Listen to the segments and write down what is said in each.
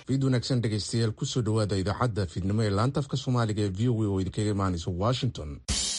fiid wanaagsan dhegaystayaal kusoo dhawaada idaacadda fiidnimo ee laanta afka soomaaliga ee v o a oo idinkaga imaanaysa washington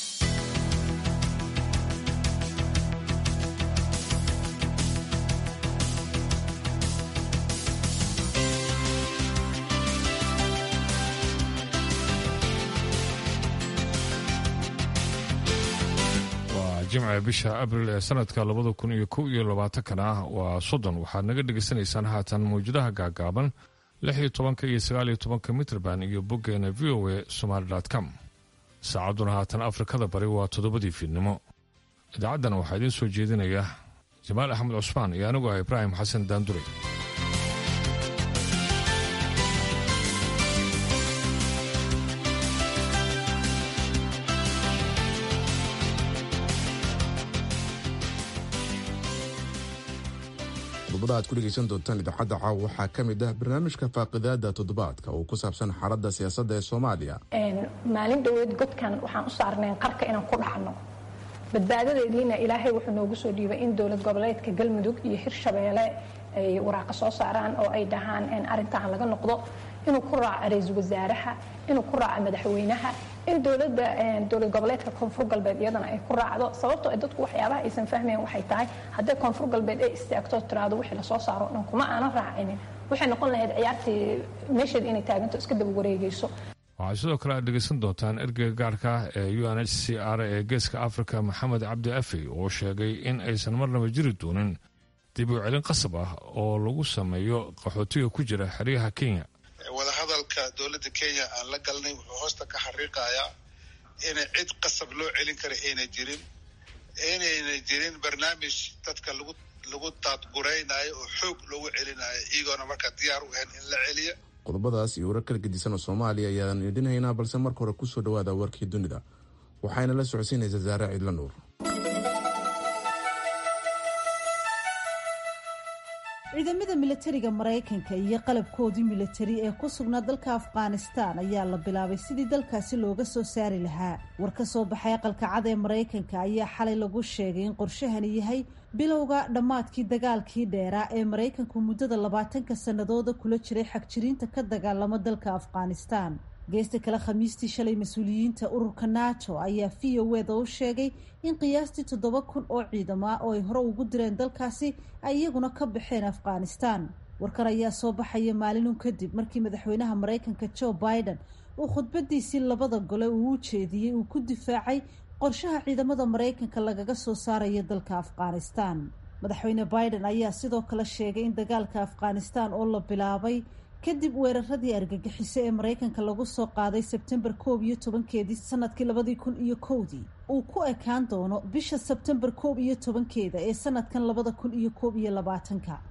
jimca bisha abril ee sanadka labada kun iyo kow iyo labaatankana waa soddon waxaad naga dhegaysanaysaan haatan mawjadaha gaagaaban lix iyo tobanka iyo sagaal iyo tobanka mitrband iyo boggeena v o a somaali com saacadduna haatan afrikada bari waa toddobadii fiidnimo idaacaddana waxaa idiin soo jeedinaya jamaal axmed cusmaan iyo anigu ah ibraahim xasan daanduray qodobada aad ku dhegaysan doontaan idaacadda caawa waxaa ka mid ah barnaamijka faaqidaada toddobaadka oo ku saabsan xaaladda siyaasadda ee soomaaliya maalin dhoweed godkan waxaan u saarnayn qarka inaan ku dhacno badbaadadeediina ilaahay wuxuu noogu soo dhiibay in dowlad goboleedka galmudug iyo hirshabeelle ay waraaqa soo saaraan oo ay dhahaan arrintan laga noqdo inuu ku raaco ra-iisul wasaaraha inuu ku raaco madaxweynaha in dowlada dowlad goboleedka koonfur galbeed iyadana ay ku raacdo sababtoo dadku waxyaabaha aysan fahmayn waxay tahay hadday koonfur galbeed ay istaagto tiraado wixii lasoo saaro o dhan kuma aanan raacinin waxay noqon lahayd ciyaartii meesheed inay taaganto iska daba wareegayso waxaad sidoo kale aad dhegaysan doontaan ergeyga gaarka ee u n h c r ee geeska afrika maxamed cabdi afey oo sheegay in aysan marnaba jiri doonin dib u celin qasab ah oo lagu sameeyo qaxootiga ku jira xeryaha kenya wadahadalka dowladda kenya aan la galnay wuxuu hoosta ka xariiqayaa inay cid qasab loo celin kara ayna jirin inayna jirin barnaamij dadka lagu lagu taadguraynayo oo xoog loogu celinayo iyagoona markaa diyaar u ahayn in la celiya qodobadaas iyo warar kala gedisan oo soomaaliya ayaan idhinaynaa balse marka hore kusoo dhawaada warkii dunida waxayna la socodsiinaysaa saare ciidla nuur ciidamada milatariga maraykanka iyo qalabkoodii milatari ee ku sugnaa dalka afghanistaan ayaa la bilaabay sidii dalkaasi looga soo saari lahaa war ka soo baxay aqalka cad ee maraykanka ayaa xalay lagu sheegay in qorshahani yahay bilowga dhammaadkii dagaalkii dheeraa ee maraykanku muddada labaatanka sannadooda kula jiray xagjiriinta ka dagaalama dalka afghanistaan geesta kale khamiistii shalay mas-uuliyiinta ururka nato ayaa v o eda u sheegay in qiyaastii toddoba kun oo ciidama oo ay hore ugu direen dalkaasi ay iyaguna ka baxeen afghanistan warkar ayaa soo baxaya maalinun kadib markii madaxweynaha maraykanka joe biden uu khudbadiisii labada gole uu u jeediyey uu ku difaacay qorshaha ciidamada maraykanka lagaga soo saarayo dalka afghanistan madaxweyne biden ayaa sidoo kale sheegay in dagaalka afghanistan oo la bilaabay kadib weeraradii argagixiso ee maraykanka lagu soo qaaday sebtembar koob iyo tobankeedii sanadkii labadii kun iyo kowdii uu ku ekaan doono bisha sebtembar koob iyo tobankeeda ee sanadkan labada kun iyo koob iyo labaatanka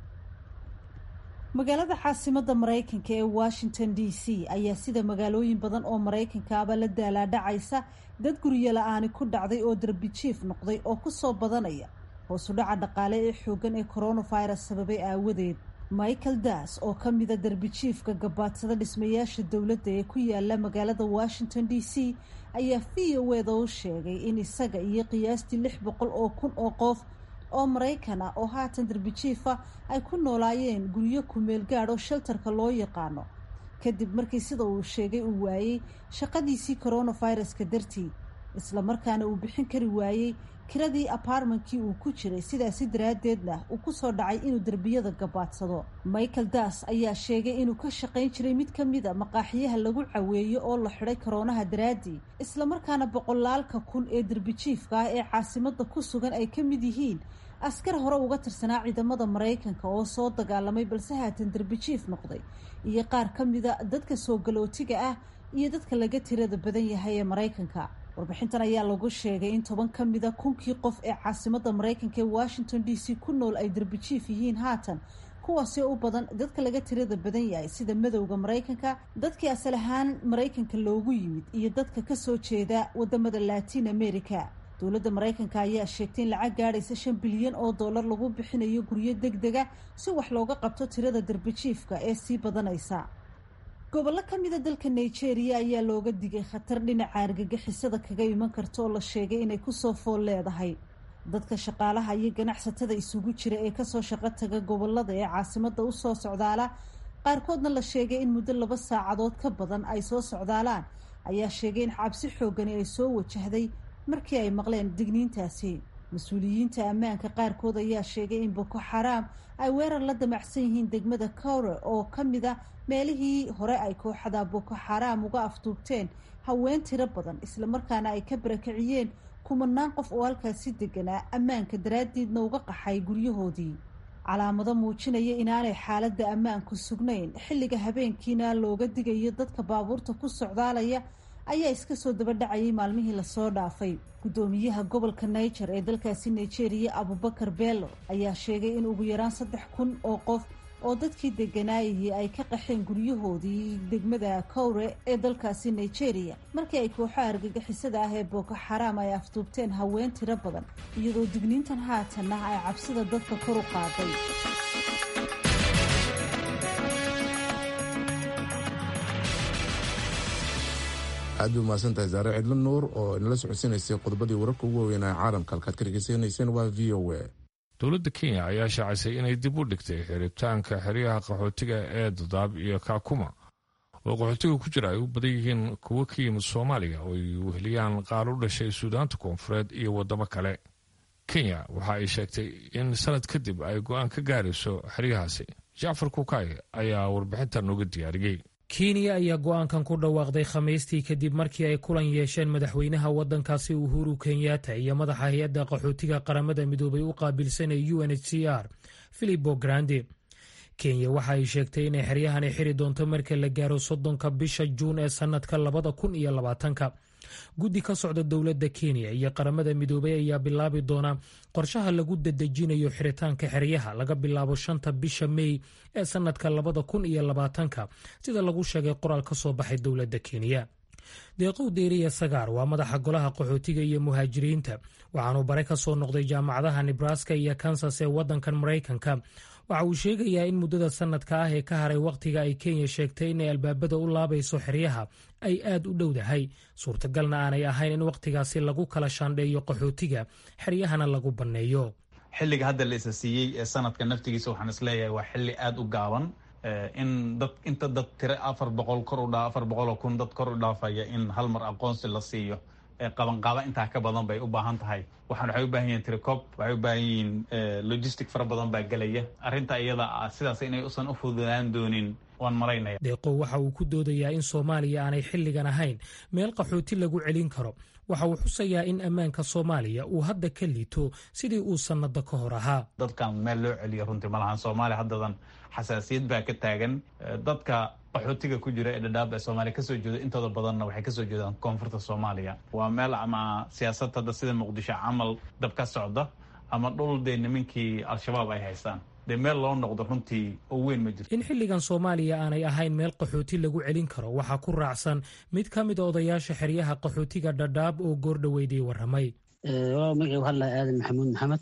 magaalada caasimada maraykanka ee washington d c ayaa sida magaalooyin badan oo maraykanka aba la daalaadhacaysa dad guryo la-aani ku dhacday oo darbijiif noqday oo kusoo badanaya hoosu dhaca dhaqaale ee xoogan ee coronavirus sababay aawadeed michael das oo ka mida darbijiifka gabaadsada dhismayaasha dowladda ee ku yaala magaalada washington d c ayaa v o eda u sheegay in isaga iyo qiyaastii lix boqol oo kun oo qof oo maraykan ah oo haatan darbijiifa ay ku noolaayeen guryo kumeel gaadh oo sheltarka loo yaqaano kadib markii sida uu sheegay uu waayey shaqadiisii coronaviruska dartii islamarkaana uu bixin kari waayey kiradii apartmentkii uu ku jiray sidaasi daraaddeedna uu kusoo dhacay inuu derbiyada gabaadsado michael das ayaa sheegay inuu ka shaqayn jiray mid ka mid a maqaaxiyaha lagu caweeyo oo la xidhay koroonaha daraaddii islamarkaana boqolaalka kun ee derbijiifka ah ee caasimada ku sugan ay ka mid yihiin askar hore uga tirsanaa ciidamada maraykanka oo soo dagaalamay balse haatan derbijiif noqday iyo qaar ka mida dadka soo galootiga ah iyo dadka laga tirada badan yahay ee maraykanka warbixintan ayaa lagu sheegay in toban ka mida kunkii qof ee caasimada maraykanka ee washington d c ku nool ay derbijiif yihiin haatan kuwaasi u badan dadka laga tirada badan yahay sida madowda maraykanka dadkii asal ahaan maraykanka loogu yimid iyo dadka kasoo jeeda wadamada latin america dowladda maraykanka ayaa sheegtay in lacag gaadhaysa shan bilyan oo dollar lagu bixinayo guryo deg dega si wax looga qabto tirada derbijiifka ee sii badanaysa gobollo ka mida dalka nigeria ayaa looga digay khatar dhinaca argagixisada kaga iman karta oo la sheegay inay kusoo fool leedahay dadka shaqaalaha iyo ganacsatada isugu jira ee kasoo shaqo taga gobolada ee caasimada usoo socdaala qaarkoodna la sheegay in muddo laba saacadood ka badan ay soo socdaalaan ayaa sheegay in cabsi xoogani ay soo wajahday markii ay maqleen digniintaasi mas-uuliyiinta ammaanka qaarkood ayaa sheegay in boko xaraam ay weerar la damacsan yihiin degmada kowre oo ka mid a meelihii hore ay kooxada boko xaraam uga afduubteen haween tiro badan islamarkaana ay ka barakiciyeen kumanaan qof oo halkaasi deganaa ammaanka daraaddiidna uga qaxay guryahoodii calaamado muujinaya inaanay xaaladda ammaanku sugnayn xilliga habeenkiina looga digayo dadka baabuurta ku socdaalaya ayaa iska soo daba dhacayay maalmihii lasoo dhaafay guddoomiyaha gobolka niger ee dalkaasi nigeria abubakar bello ayaa sheegay in ugu yaraan saddex kun oo qof oo dadkii deganaayihii ay ka qaxeen guryahoodii degmada kowre ee dalkaasi nigeria markii ay kooxaha argagixisada ah ee boko xaraam ay afduubteen haween tiro badan iyadoo digniintan haatanna ay cabsida dadka kor u qaaday aad bay umahadsantahay saare cidlo nuur oo inala socodsiinaysay qodobadii wararka ugu waaweynaa caalamka halkaad ka dhegeysanayseen waa v o a dowladda kenya ayaa shaacisay inay dib u dhigtay xiritaanka xeryaha qaxootiga ee dadaab iyo kaakuma oo qaxootiga ku jira ay u badan yihiin kuwo ka yimid soomaaliya oo ay weheliyaan qaar u dhashay suudaanta koonfureed iyo waddamo kale kenya waxa ay sheegtay in sanad kadib ay go-aan ka gaarayso xeryahaasi jacfar kukaay ayaa warbixintan nooga diyaariyey kenya ayaa go-aankan ku dhawaaqday khamiistii kadib markii ay kulan yeesheen madaxweynaha waddankaasi uhuru kenyatta iyo madaxa hay-adda qaxootiga qaramada midoobay u qaabilsanay u n h c r filipo grande kenya waxa ay sheegtay inay xeryahani xiri doonto marka la gaaro soddonka bisha juun ee sannadka labada kun iyo labaatanka guddi ka socda dowladda kenya iyo qaramada midoobay ayaa bilaabi doona qorshaha lagu dadejinayo xiritaanka xeryaha laga bilaabo shanta bisha mey ee sannadka labada kun iyo labaatanka sida lagu sheegay qoraal ka soo baxay dowladda kenya deeqow deeriya sagaar waa madaxa golaha qaxootiga iyo muhaajiriinta waxaanuu bare ka soo noqday jaamacadaha nebraska iyo kansas ee waddankan maraykanka waxa uu sheegayaa in muddada sannadka ah ee ka haray wakhtiga ay kenya sheegtay inay albaabada u laabayso xeryaha ay aad u dhowdahay suurtagalna aanay ahayn in wakhtigaasi lagu kala shaandheeyo qaxootiga xeryahana lagu banneeyo xilliga hadda la isa siiyey ee sanadka naftigiisa waxaan isleeyahay waa xilli aada u gaaban in dad inta dad tiro afar boqol kor u dhaa afar boqol oo kun dad kor u dhaafaya in hal mar aqoonsi la siiyo qabanqaaba intaa ka badan bay u baahan tahay waxaan waxay u baahan yihiin tricop waxay u baahan yihiin logistic fara badan baa gelaya arrinta iyada ah sidaas inay usan u fududaan doonin waan maraynaya deeqow waxa uu ku doodayaa in soomaaliya aanay xilligan ahayn meel qaxooti lagu celin karo waxa uu xusayaa in ammaanka soomaaliya uu hadda ka liito sidii uu sannado ka hor ahaa dadkan meel loo celiyo runtii malahan soomaaliya haddadan xasaasiyad baa ka taagan dadka qaxootiga ku jira ee dhadhaab ee soomaaliya kasoo jeeda intooda badanna waxay kasoo jeedaan koonfurta soomaaliya waa meel ama siyaasad hadda sida muqdisho camal dab ka socda ama dhul dee nimankii al-shabaab ay haystaan dee meel loo noqdo runtii oo weyn ma jirto in xilligan soomaaliya aanay ahayn meel qaxooti lagu celin karo waxaa ku raacsan mid ka mid a odayaasha xeryaha qaxootiga dhadhaab oo goordhoweydii warramay waa magacii hadla aadan maxamuud maxamed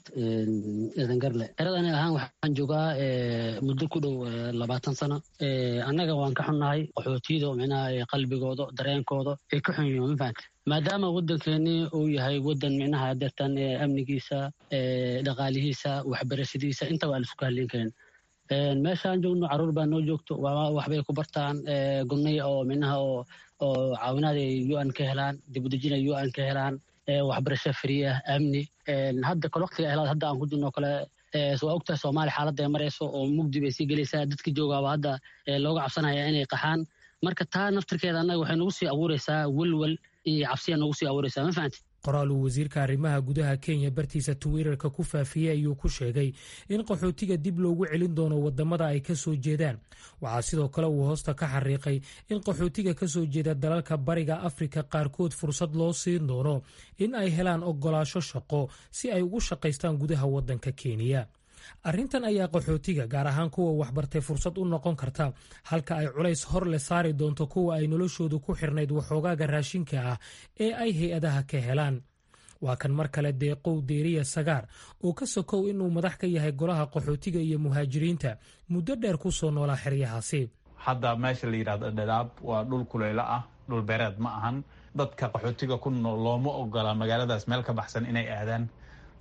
eedan garle eradani ahaan waxaan joogaa muddo ku dhow labaatan sano annaga waan ka xunnahay qaxootiyada micnaha qalbigooda dareenkooda ay ka xun yihiin ma fahanta maadaama waddankeennii uu yahay waddan micnaha deertan amnigiisa dhaqaalihiisa waxbarashadiisa inta waa laisku halin karin meeshaan joogno caruur baa noo joogto waxbay ku bartaan gurnay oo micnaha oo oo caawinaad ay u n ka helaan dibudejin ay u n ka helaan waxbarasho free ah amni hadda kale waqtiga helaad hadda aan ku jirno kale waa ogtahay soomaaliya xaaladda ay marayso oo mugdi bay sii gelaysaa dadka joogaaba hadda looga cabsanaya inay qaxaan marka taa naftirkeeda annaga waxay nagu sii abuuraysaa welwel iyo cabsiya nagu sii abuuraysaa ma fahanti qoraal uu wasiirka arrimaha gudaha kenya bartiisa twitter-ka ku faafiyey ayuu ku sheegay in qaxootiga dib loogu celin doono wadamada ay ka soo jeedaan waxaa sidoo kale uu hoosta ka xariiqay in qaxootiga ka soo jeeda dalalka bariga afrika qaarkood fursad loo siin doono in ay helaan ogolaasho shaqo si ay ugu shaqaystaan gudaha waddanka kenya arrintan ayaa qaxootiga gaar ahaan kuwa waxbartay fursad u noqon karta halka ay culays hor le saari doonto kuwa ay noloshoodu ku xirnayd waxoogaaga raashinka ah ee ay hay-adaha ka helaan waa kan mar kale deeqow deeriya sagaar oo ka sokow inuu madax ka yahay golaha qaxootiga iyo muhaajiriinta muddo dheer ku soo noolaa xeryahaasi hadda meesha la yidhahdo dhadhaab waa dhul kuleylo ah dhul beereed ma ahan dadka qaxootiga ku nool looma ogola magaaladaas meel ka baxsan inay aadaan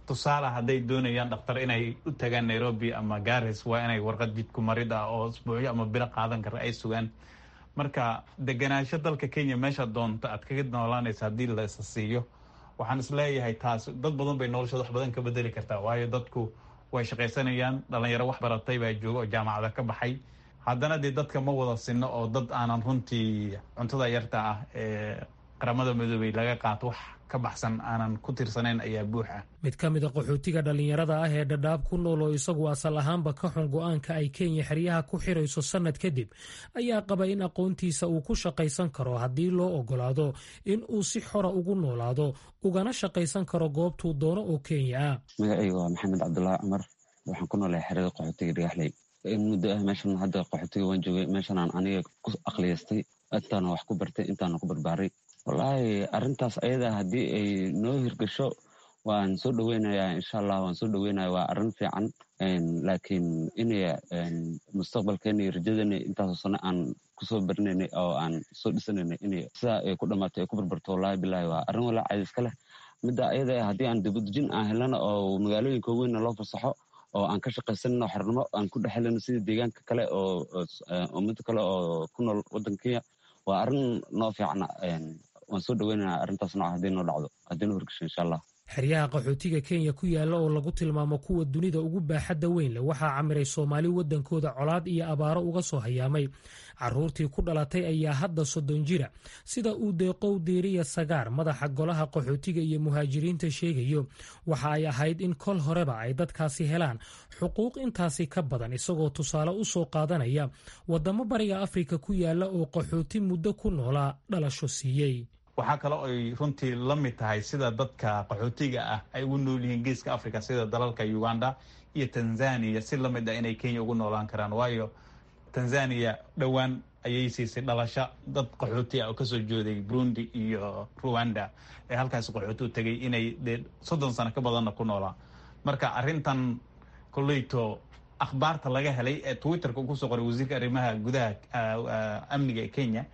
tusaale hadday doonayaan dhakhtar inay u tagaan nairobi ama garis waa inay warqad jidku marid ah oo isbuucyo ama bilo qaadan kara ay sugaan marka deganaansho dalka kenya meesha doonta aad kaga noolaanaysa haddii la isa siiyo waxaan isleeyahay taas dad badan bay noloshooda wax badan ka bedeli kartaa waayo dadku way shaqaysanayaan dhalinyaro wax baratay baa jooga oo jaamacada ka baxay haddana dee dadka ma wada sinno oo dad aanan runtii cuntada yarta ah ee qaramada midoobey laga qaato wax ka baxsan aanan ku tirsanayn ayaa buux ah mid ka mida qaxootiga dhallinyarada ah ee dhadhaab ku nool oo isagu asal ahaanba ka xun go-aanka ay kenya xeryaha ku xirayso sannad kadib ayaa qaba in aqoontiisa uu ku shaqaysan karo haddii loo ogolaado in uu si xora ugu noolaado ugana shaqaysan karo goobtuu doono oo kenya ah magacayga waa maxamed cabdulaahi cumar waxaan ku noolahay xerada qaxootiga dhagaxley in muddo ah meeshan hadda qaxootiga waan joogay meeshanaan aniga ku aqliyaystay intaana wax ku bartay intaana ku barbaaray wallaahi arrintaas ayada haddii ay noo hirgasho waan soo dhoweynayaa insha allah waan soo dhoweynaya waa arrin fiican laakiin inay mustaqbalkeena iyo rajadeena intaasoo sano aan kusoo barinaynay oo aan soo dhisanaynay inay sidaa ay ku dhamaato ay ku barbarto wallahi bilahi waa arrin walaa cadiska leh midda ayada haddii aan dibadejin aan helana oo magaalooyinka weynna loo fasaxo oo aan ka shaqaysanno xornimo aan ku dhexelino sida deegaanka kale oo ummado kale oo ku nool waddanka kenya waa arrin noo fiicna waan soo dhoweynana arrintaas nooca haddii noo dhacdo haddii noo horgasho insha allah xeryaha qaxootiga kenya ku yaalla oo lagu tilmaamo kuwa dunida ugu baaxadda weyn leh waxaa camiray soomaali waddankooda colaad iyo abaaro uga soo hayaamay caruurtii ku dhalatay ayaa hadda soddon jira sida uu deeqow deeriya sagaar madaxa golaha qaxootiga iyo muhaajiriinta sheegayo waxa ay ahayd in kol horeba ay dadkaasi helaan xuquuq intaasi ka badan isagoo tusaale u soo qaadanaya waddamo bariga afrika ku yaalla oo qaxooti muddo ku noolaa dhalasho siiyey waxaa kale oy runtii la mid tahay sida dadka qaxootiga ah ay ugu nool yihiin geeska africa sida dalalka uganda iyo tanzania si la mid ah inay kenya ugu noolaan karaan waayo tanzania dhowaan ayay siisay dhalasho dad qaxooti ah oo kasoo jooday burundi iyo ruwanda ee halkaas qaxooti u tegay inay dee soddon sano ka badanna ku noolaa marka arrintan koleyto akhbaarta laga helay ee twitterka uu kusoo qoray wasiirka arrimaha gudaha amniga ee kenya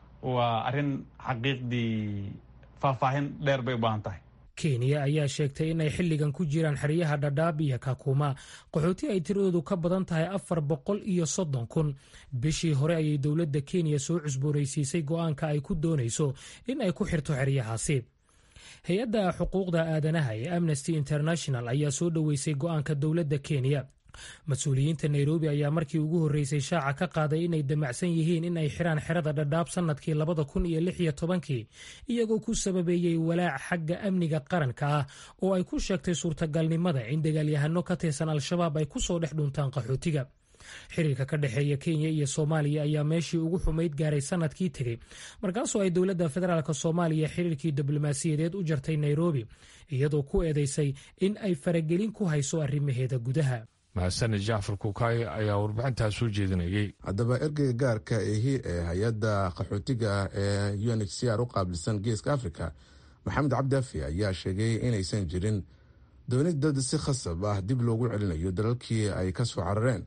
waa arrin xaqiiqdii faahfaahin dheer bay u baahan tahay kenya ayaa sheegtay inay xilligan ku jiraan xeryaha dhadhaab iyo kakuma qaxooti ay tiradoodu ka badan tahay afar boqol iyo soddon kun bishii hore ayay dowladda kenya soo cusboonaysiisay go'aanka ay ku doonayso in ay ku xirto xeryahaasi hay-adda xuquuqda aadanaha ee amnesty international ayaa soo dhoweysay go'aanka dowladda kenya mas-uuliyiinta nairobi ayaa markii ugu horreysay shaaca ka qaaday inay damacsan yihiin in ay xiraan xerada dhadhaab sannadkii labada kun iyo lix iyo tobankii iyagoo ku sababeeyey walaac xagga amniga qaranka ah oo ay ku sheegtay suurtagalnimada in dagaalyahano ka tirsan al-shabaab ay ku soo dhex dhuntaan qaxootiga xiriirka ka dhexeeya kenya iyo soomaaliya ayaa meeshii ugu xumayd gaaray sanadkii tegey markaasoo ay dowladda federaalk soomaaliya xiriirkii diblomaasiyadeed u jartay nairobi iyadoo ku eedeysay in ay faragelin ku hayso arrimaheeda gudaha mahadsaned jacfar kukaay ayaa warbixintaa soo jeedinayay haddaba ergeyga gaarka ehi ee hay-adda qaxootiga ah ee u n h c r u qaabilsan geeska africa maxamed cabdiafi ayaa sheegay inaysan jirin doonid dad si khasab ah dib loogu celinayo dalalkii ay ka soo carareen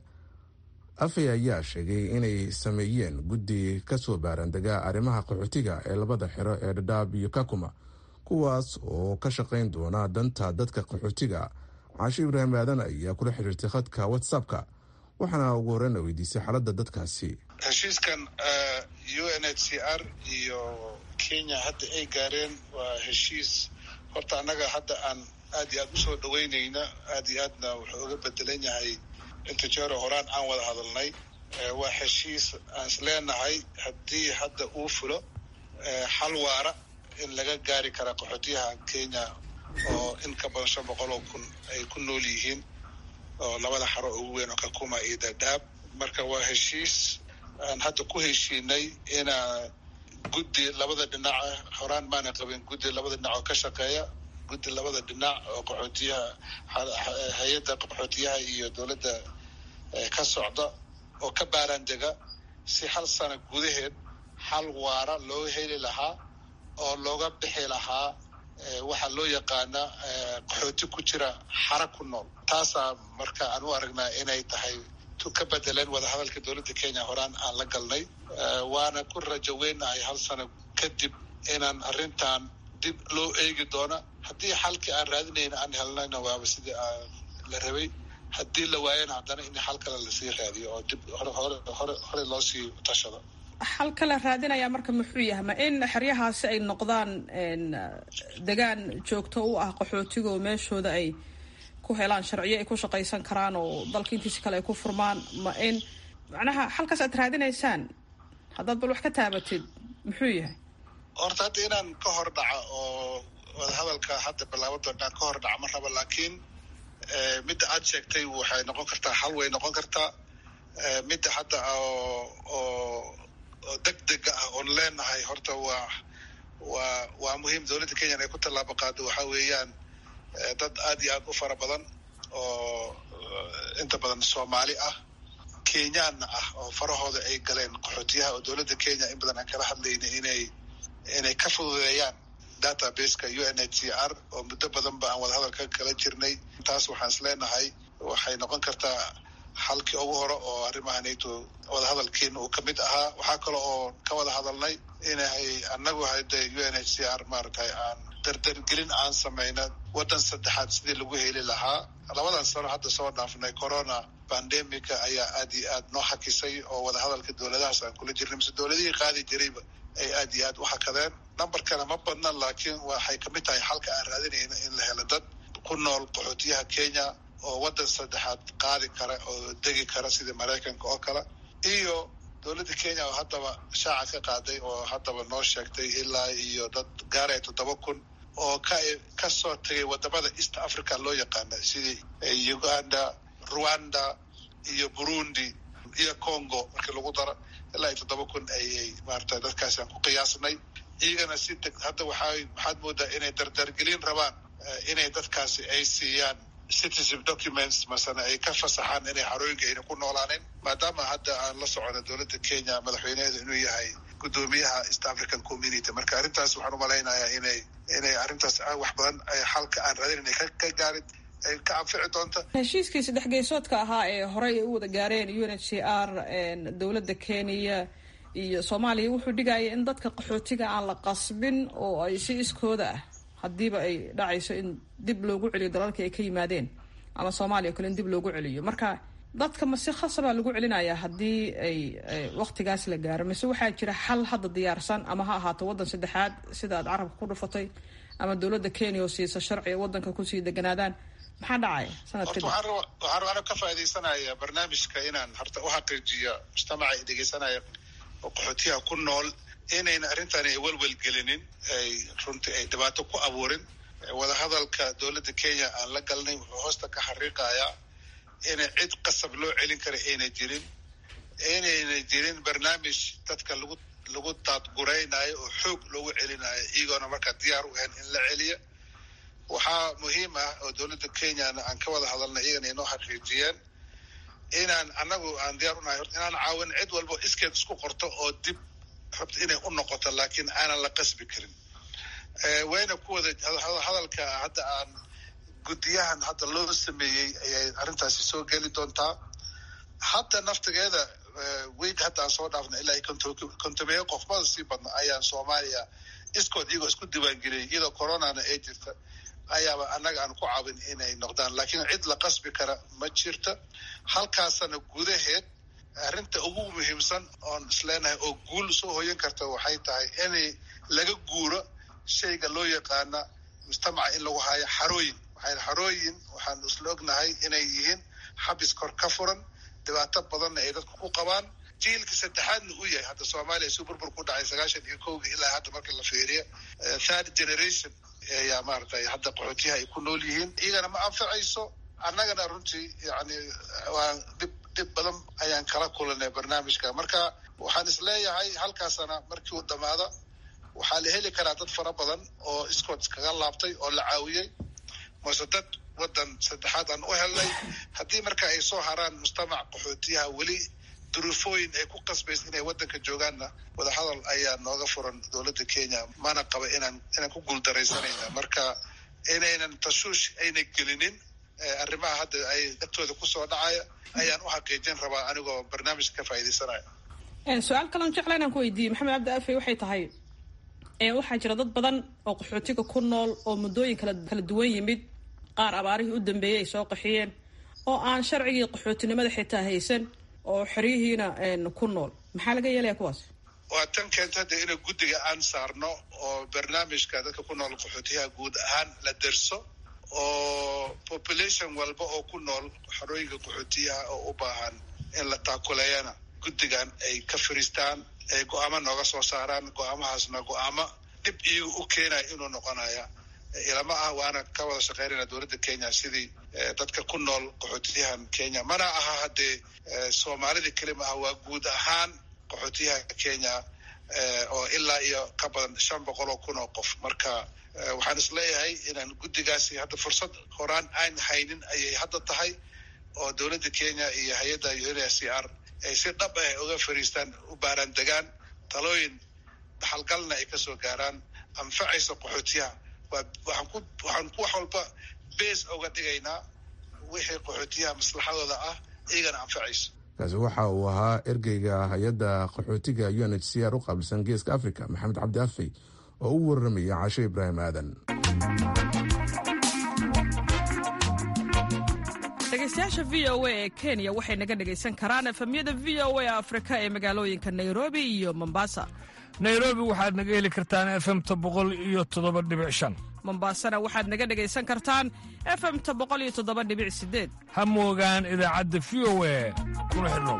afey ayaa sheegay inay sameeyeen guddi kasoo baarandegaa arrimaha qaxootiga ee labada xero ee dhadhaab iyo kakuma kuwaas oo ka shaqayn doona danta dadka qaxootiga caasho ibraahim aadan ayaa kula xiriirtay khadka whatsappka waxaana ugu horeyna weydiisay xaaladda dadkaasi heshiiskan u n h c r iyo kenya hadda ay gaareen waa heshiis horta annaga hadda aan aad iyo aad usoo dhaweynayna aad iyo aadna wuxuu uga bedelan yahay inta jeero horaan aan wada hadalnay waa heshiis aan is leenahay haddii hadda uu fulo xal waara in laga gaari kara qaxootiyaha kenya oo in ka badan shan boqol oo kun ay ku nool yihiin oo labada xaro ugu weyn oo kakuma iyo dadaab marka waa heshiis aan hadda ku heshiinay inaa guddi labada dhinaca horaan maana qabin guddi labada dhinac oo ka shaqeeya guddi labada dhinac oo qaxootiyaha hay-adda qaxootiyaha iyo dowladda ka socda oo ka baaraandega si hal sano gudaheed xal waara loo heli lahaa oo looga bixi lahaa waxaa loo yaqaana qaxooti ku jira xara ku nool taasaa marka aan u aragnaa inay tahay tu ka bedeleen wadahadalka dowladda kenya horaan aan la galnay waana ku rajo weynahay hal sano kadib inaan arrintan dib loo eegi doono haddii xalkii aan raadinayna aan helnayna waaba sidii aan la rabay haddii la waayana haddana in xal kale lasii raadiyo oo dib hore hore hore hore loo sii tashado xal kale raadinaya marka muxuu yahay ma in xeryahaasi ay noqdaan degaan joogto u ah qaxootigo meeshooda ay ku helaan sharciyo ay ku shaqaysan karaan oo dalka intiisi kale ay ku furmaan ma in macnaha xalkaas aad raadinaysaan haddaad bal wax ka taabatid muxuu yahay horta hadda inaan ka hor dhaca oo wadahadalka hadda bilaabado inaan ka hor dhaca ma raba laakiin midda aad sheegtay waxay noqon kartaa xal way noqon kartaa midda hadda oo oo oo deg dega ah oon leenahay horta waa waa waa muhiim dowladda kenya in ay ku tallaabo qaado waxa weeyaan dad aad iyo aad u fara badan oo inta badan soomaali ah kenyaanna ah oo farahooda ay galeen qaxootiyaha oo dowladda kenya in badan aan kala hadlayna inay inay ka fududeeyaan databaseka u n h c r oo muddo badan ba aan wadahadalka kala jirnay taas waxaan is leenahay waxay noqon kartaa xalkii ugu hore oo arrimahanayto wadahadalkiina uu kamid ahaa waxaa kale oo ka wada hadalnay inay anagu hade u n h c r maaragtay aan dardargelin aan samayna waddan saddexaad sidii lagu heli lahaa labadan sano hadda soo dhaafnay corona pandemica ayaa aad iyo aad noo xakisay oo wadahadalka dowladahaas aan kula jirnay mise dowladihii qaadi jirayba ay aad iyo aad u xakadeen numberkana ma badna laakiin waxay kamid tahay xalka aan raadinayna in la helo dad ku nool qaxootiyaha kenya oo waddan saddexaad qaadi kara oo degi kara sidii maraykanka oo kale iyo dowladda kenya oo haddaba shaaca ka qaaday oo haddaba noo sheegtay ilaa iyo dad gaaraya toddoba kun oo ka kasoo tegay wadamada east africa loo yaqaana sidii uganda rwanda iyo burundi iyo congo markii lagu daro ilaa iyo toddoba kun ayay maarata dadkaasi aan ku qiyaasnay iyagana si deg hadda waxaa waxaad moodaa inay dardargelin rabaan inay dadkaasi ay siiyaan citizen documents masana ay ka fasaxaan inay xarooyinka ayna ku noolaanin maadaama hadda aan la socono dowladda kenya madaxweyneheedu inuu yahay guddoomiyaha east african community marka arrintaas waxaan umalaynayaa inay inay arrintaas wax badan xalka aan raadin inay ka gaarin ay ka anfici doonta heshiiskii saddex geesoodka ahaa ee horey ay u wada gaareen u n h c r dowladda kenya iyo soomaaliya wuxuu dhigaya in dadka qaxootiga aan la qasbin oo ay si iskooda ah haddiiba ay dhacayso in dib loogu celiyo dalalkii ay ka yimaadeen ama soomaaliya o kale in dib loogu celiyo marka dadka ma si khasabaa lagu celinayaa haddii ay waktigaas la gaaro mise waxaa jira xal hadda diyaarsan ama ha ahaato waddan saddexaad sida aad carabka ku dhufatay ama dowladda kenya oo siisa sharciga waddanka kusii deganaadaan maxaa dhacaya sanad kadib waxaan waxaan ka faaidaysanaya barnaamijka inaan horta u xaqiijiyo mujtamaca ay dhegeysanaya oo qaxootiyaha ku nool inayna arrintani ay welwelgelinin ay runtii ay dhibaato ku abuurin wadahadalka dowladda kenya aan la galnay wuxuu hoosta ka xariiqayaa inay cid qasab loo celin kara ayna jirin inayna jirin barnaamij dadka lagu lagu daadguraynayo oo xoog loogu celinayo iyagoona markaa diyaar u ahayn in la celiyo waxaa muhiim ah oo dowladda kenyana aan ka wada hadalnay iyagana inoo xaqiijiyeen inaan anagu aan diyaar unahay horta inaan caawin cid walba iskeed isku qorto oo dib rabta inay u noqoto laakiin aanan la qasbi karin wayna ku wada hadalka hadda aan guddiyahan hadda loo sameeyey ayay arrintaasi soo geli doontaa hadda naftigeeda week hadda aan soo dhaafna ilaa kontomeeyo qofmada sii badna ayaan soomaaliya iskood iyagoo isku diiwaangeliyay iyadoo coronana ay jirta ayaaba annaga aan ku caawin inay noqdaan laakiin cid la qasbi kara ma jirta halkaasana gudaheed arrinta ugu muhiimsan oon isleenahay oo guul soo hoyan karta waxay tahay inay laga guuro shayga loo yaqaana mujtamaca in lagu haayo xarooyin waxay xarooyin waxaan isla ognahay inay yihiin xabis kor ka furan dhibaato badanna ay dadku ku qabaan jiilka saddexaadna u yahay hadda soomaaliya si burbur ku dhacay sagaashan iyo kowga ilaa hadda marka la fiiriyo third generation ayaa maaragtay hadda qaxootiyaha ay ku nool yihiin iyagana ma anfacayso annagana runtii yani waa dhib dhib badan ayaan kala kulanay barnaamijka marka waxaan isleeyahay halkaasana markii uu dhamaado waxaa la heli karaa dad fara badan oo iskood kaga laabtay oo la caawiyey mase dad waddan saddexaad aan u helnay haddii marka ay soo haraan mujtamac qaxootiyaha weli duruufooyin ay ku qasbaysa inay waddanka joogaanna wadahadal ayaa nooga furan dowladda kenya mana qaba inaan inaan ku guuldaraysanayna marka inaynan tashuush ayna gelinin arrimaha hadda ay agtooda kusoo dhacaya ayaan u xaqiijin rabaa anigoo barnaamijka ka faaidaysanaya su-aal kaloon jecla inaan ku weydiiyey maxamed cabdi afe waxay tahay waxaa jira dad badan oo qaxootiga ku nool oo muddooyin kala duwan yimid qaar abaarihii u dambeeyey ay soo qaxiyeen oo aan sharcigii qaxootinimada xitaa haysan oo xeryihiina ku nool maxaa laga yeelaya kuwaas waa tan keenta hadda ina guddiga aan saarno oo barnaamijka dadka ku nool qaxootiyaha guud ahaan la derso oo population walba oo ku nool xarooyinka qaxootiyaha oo u baahan in la taakuleeyana guddigan ay ka firiistaan ay go-aamo nooga soo saaraan go-aamahaasna go-aamo dhib iyaga u keenaya inuu noqonaya ilama ah waana ka wada shaqeynayna dowladda kenya sidii dadka ku nool qaxootiyahan kenya mana aha haddee soomaalida keli ma aha waa guud ahaan qaxootiyaha kenya oo ilaa iyo ka badan shan boqol oo kun oo qof marka waxaan isleeyahay inaan guddigaasi hadda fursad horaan aan haynin ayay hadda tahay oo dowladda kenya iyo hay-adda un s c r ay si dhab ah uga fariistaan u baaraan degaan talooyin dhaxalgalna ay kasoo gaaraan anfacaysa qaxootiyaha waxaan ku waxaan wax walba base uga dhigaynaa wixii qaxootiyaha maslaxadooda ah iyagana anfacayso kaasi waxa uu ahaa ergeyga hay-adda qaxootiga u n h c r u qaabilsan geeska africa maxamed cabdi afey oo u warramaya cashe ibraahim aadan dhegeystayaasha v o a ee kenya waxay naga dhegaysan karaan efemyada v o a afrika ee magaalooyinka nairobi iyo mombasa nairobi waxaad naga heli kartaan efemta boqol iyo toddoba dhibic shan mombasana waxaad naga dhegaysan kartaan efemta boqol iyo toddoba dhibic sideed ha moogaan idaacadda v o a kuna xidhnow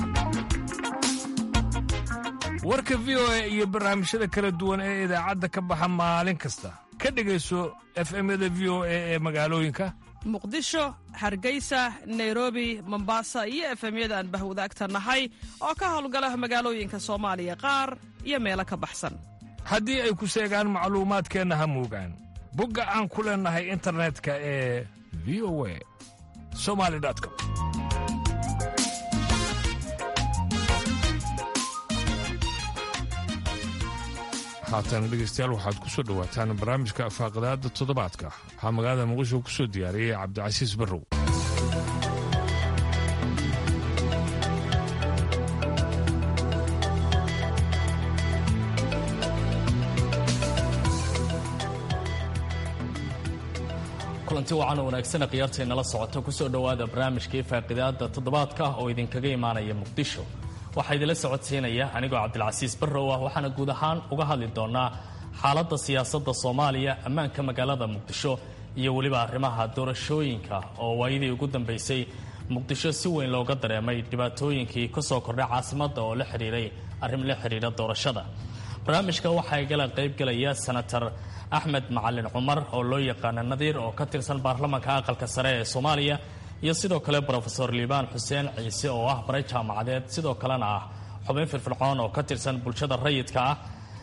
warka v o a iyo barnaamijyada kala duwan ee idaacadda ka baxa maalin kasta ka dhegayso efemyada v o a ee magaalooyinka muqdisho hargeysa nairobi mombasa iyo efemyada aan bahwadaagta nahay oo ka howlgala magaalooyinka soomaaliya qaar iyo meelo ka baxsan haddii ay ku seegaan macluumaadkeenna ha moogaan bogga aan ku leennahay internetka ee v o a somali com haatan dhegaystayaal waxaad ku soo dhowaataan barnaamijka faaqadaadda toddobaadka waxaa magaalada muqdisho ku soo diyaariyey cabdicasiis barrow kulanti wacan oo wanaagsan khiyaartaynala socota kusoo dhowaada barnaamijkii faaqidaada toddobaadka oo idinkaga imaanaya muqdisho waxaa idinla socodsiinaya anigoo cabdilcasiis barrow ah waxaana guud ahaan uga hadli doonaa xaaladda siyaasadda soomaaliya ammaanka magaalada muqdisho iyo weliba arrimaha doorashooyinka oo waayadii ugu dambaysay muqdisho si weyn looga dareemay dhibaatooyinkii ka soo kordhay caasimadda oo la xidhiiray arrin la xidhiidha doorashada barnaamijka waxaa igala qaybgelaya senator axmed macalin cumar oo loo yaqaana nadiir oo ka tirsan baarlamaanka aqalka sare ee soomaaliya iyo sidoo kale brofesor liibaan xuseen ciise oo ah baray jaamacadeed sidoo kalena ah xubin firfircoon oo ka tirsan bulshada rayidka ah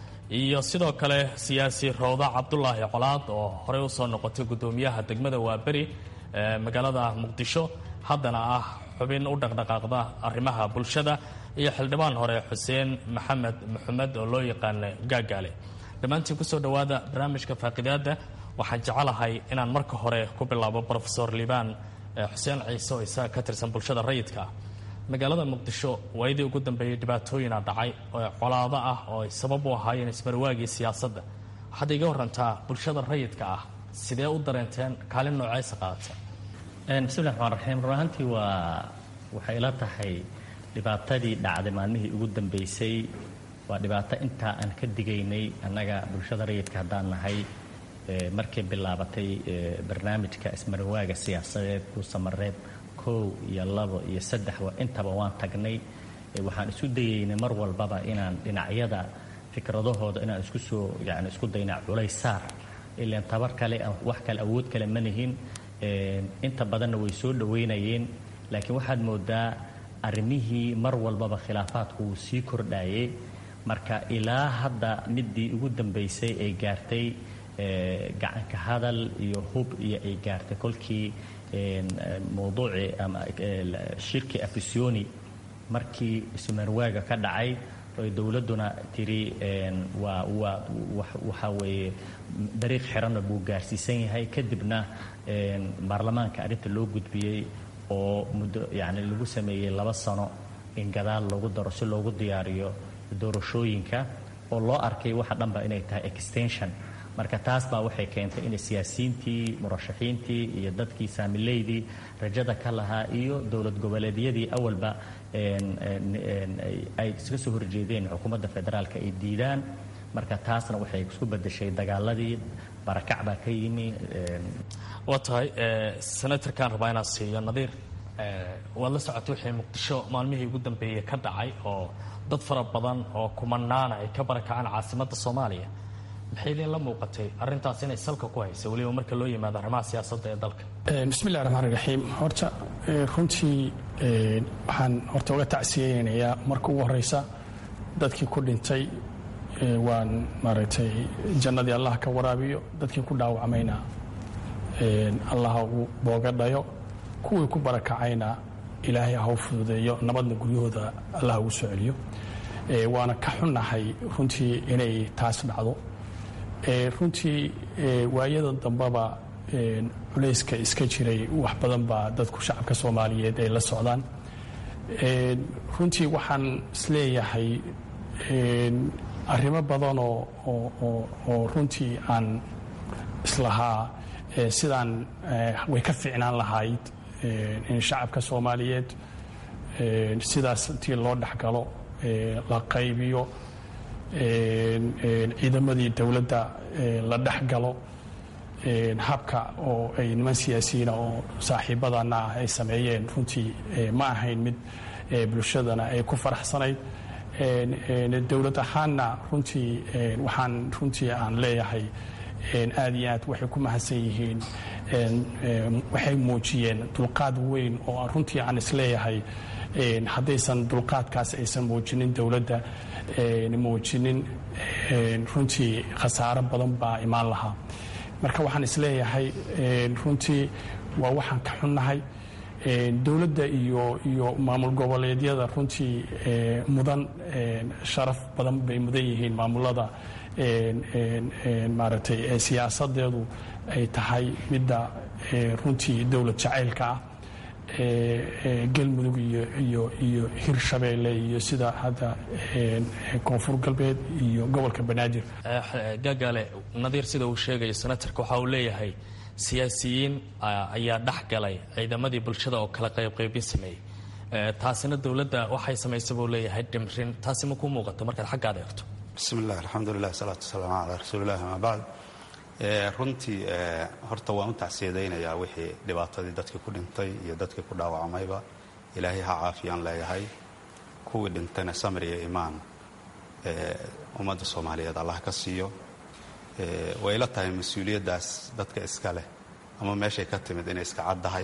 iyo sidoo kale siyaasi rowda cabdulaahi colaad oo horey usoo noqotay guddoomiyaha degmada waaberi ee magaalada muqdisho haddana ah xubin u dhaqdhaqaaqda arrimaha bulshada iyo xildhibaan hore xuseen maxamed maxamed oo loo yaqaana gaagaale dhammaantiin kusoo dhowaada barnaamijka faaqidaada waxaan jecelahay inaan marka hore ku bilaabo brofesor liibaan xuseen ciise oo isaga ka tirsan bulshada rayidka ah magaalada muqdisho waayadii ugu dambeeyey dhibaatooyina dhacay oo colaado ah oo ay sabab u ahaayeen ismarwaagii siyaasadda waxaad iga warantaa bulshada rayidka ah sidee u dareenteen kaalin nooceysa qaadata bismillahi raxmaan raxiim run ahaantii waa waxay ila tahay dhibaatadii dhacday maalmihii ugu dambeysay waa dhibaato intaa aan ka digaynay annaga bulshada rayidka haddaan nahay markay bilaabatay barnaamijka ismarawaaga siyaasadeed kuusamareeb kow iyo labo iyo saddex intaba waan tagnay waxaan isu dayeynay mar walbaba inaan dhinacyada fikradahooda inaan isku soo yani isku dayna culays saar ilaan tabar kale wax kale awood kale ma nihin inta badanna way soo dhoweynayeen laakiin waxaad moodaa arrimihii mar walbaba khilaafaadku wuu sii kordhayay marka ilaa hadda midii ugu dambaysay ay gaartay gacanka hadal iyo hub iyo ay gaartay kolkii mawduucii ama shirkii afisoni markii sumarwaaga ka dhacay oy dowladduna tiri waa waa waxaa weeye dariiq xiranna buu gaarsiisan yahay kadibna baarlamaanka arrinta loo gudbiyey oo muddo yacni lagu sameeyey laba sano in gadaal loogu daro si loogu diyaariyo doorashooyinka oo loo arkay waxa dhanba inay tahay extension marka taas baa waxay keentay in siyaasiyiintii murashaxiintii iyo dadkii saamileydii rajada ka lahaa iyo dowlad goboleedyadii awalba ay iska soo horjeedeen xukuumadda federaalka ay diidaan marka taasna waxay isku bedeshay dagaaladii barakac baa ka yimi waa tahay senatorkaan rabaa inaan siiyo nadiir waad la socotay wixii muqdisho maalmihii ugu dambeeyey ka dhacay oo dad fara badan oo kumanaana ay ka barakacaan caasimadda soomaaliya maxay idin la muuqatay arrintaas inay salka ku haysa weliba marka loo yimaado arrimaha siyaasadda ee dalka bismillahi raxmaan raxiim horta runtii waxaan horta uga tacsiyeynayaa marka ugu horeysa dadkii ku dhintay waan maaragtay jannadii allah ka waraabiyo dadkii ku dhaawacmayna allaha uu booga dhayo kuwii ku barakacayna ilaahay ha u fududeeyo nabadna guryahooda allah ugu soo celiyo waana ka xunnahay runtii inay taas dhacdo runtii waayada dambeba culayska iska jiray wax badan baa dadku shacabka soomaaliyeed ay la socdaan runtii waxaan isleeyahay arrimo badan oo runtii aan islahaa sidaan way ka fiicnaan lahayd in shacabka soomaaliyeed sidaas intii loo dhexgalo la qaybiyo ciidamadii dowladda la dhexgalo habka oo ay niman siyaasiyiina oo saaxiibadana ah ay sameeyeen runtii ma ahayn mid bulshadana ay ku faraxsanayd dowlad ahaanna runtii waxaan runtii aan leeyahay aad iyo aad waxay ku mahadsan yihiin waxay muujiyeen dulqaad weyn oo runtii aan isleeyahay haddaysan dulqaadkaas aysan muujinin dowladda muujinin runtii khasaaro badan baa imaan lahaa marka waxaan isleeyahay runtii waa waxaan ka xunnahay dowladda iyo iyo maamul goboleedyada runtii mudan sharaf badan bay mudan yihiin maamulada maaragtay siyaasadeedu ay tahay midda runtii dowlad jacaylka ah galmudug iyo iyo iyo hirshabeelle iyo sida hadda koonfur galbeed iyo gobolka banaadir gaagaale nadiir sida uu sheegaya senatarka waxa uu leeyahay siyaasiyiin ayaa dhex galay ciidamadii bulshada oo kala qaybqaybin sameeyey taasina dowladda waxay samaysay buu leeyahay dhimrin taasi ma ku muuqato markaad xaggaad eegto bismi illah alxamdulilah salaatu wasalaamu calaa rasuulillahi ama bacd runtii horta waan u tacsiyadaynayaa wixii dhibaatadii dadkii ku dhintay iyo dadkii ku dhaawacmayba ilaahay ha caafiyaan leeyahay kuwii dhintayna samir iyo imaan ummadda soomaaliyeed allah ka siiyo way ila tahay mas-uuliyaddaas dadka iska leh ama meeshay ka timid inay iska caddahay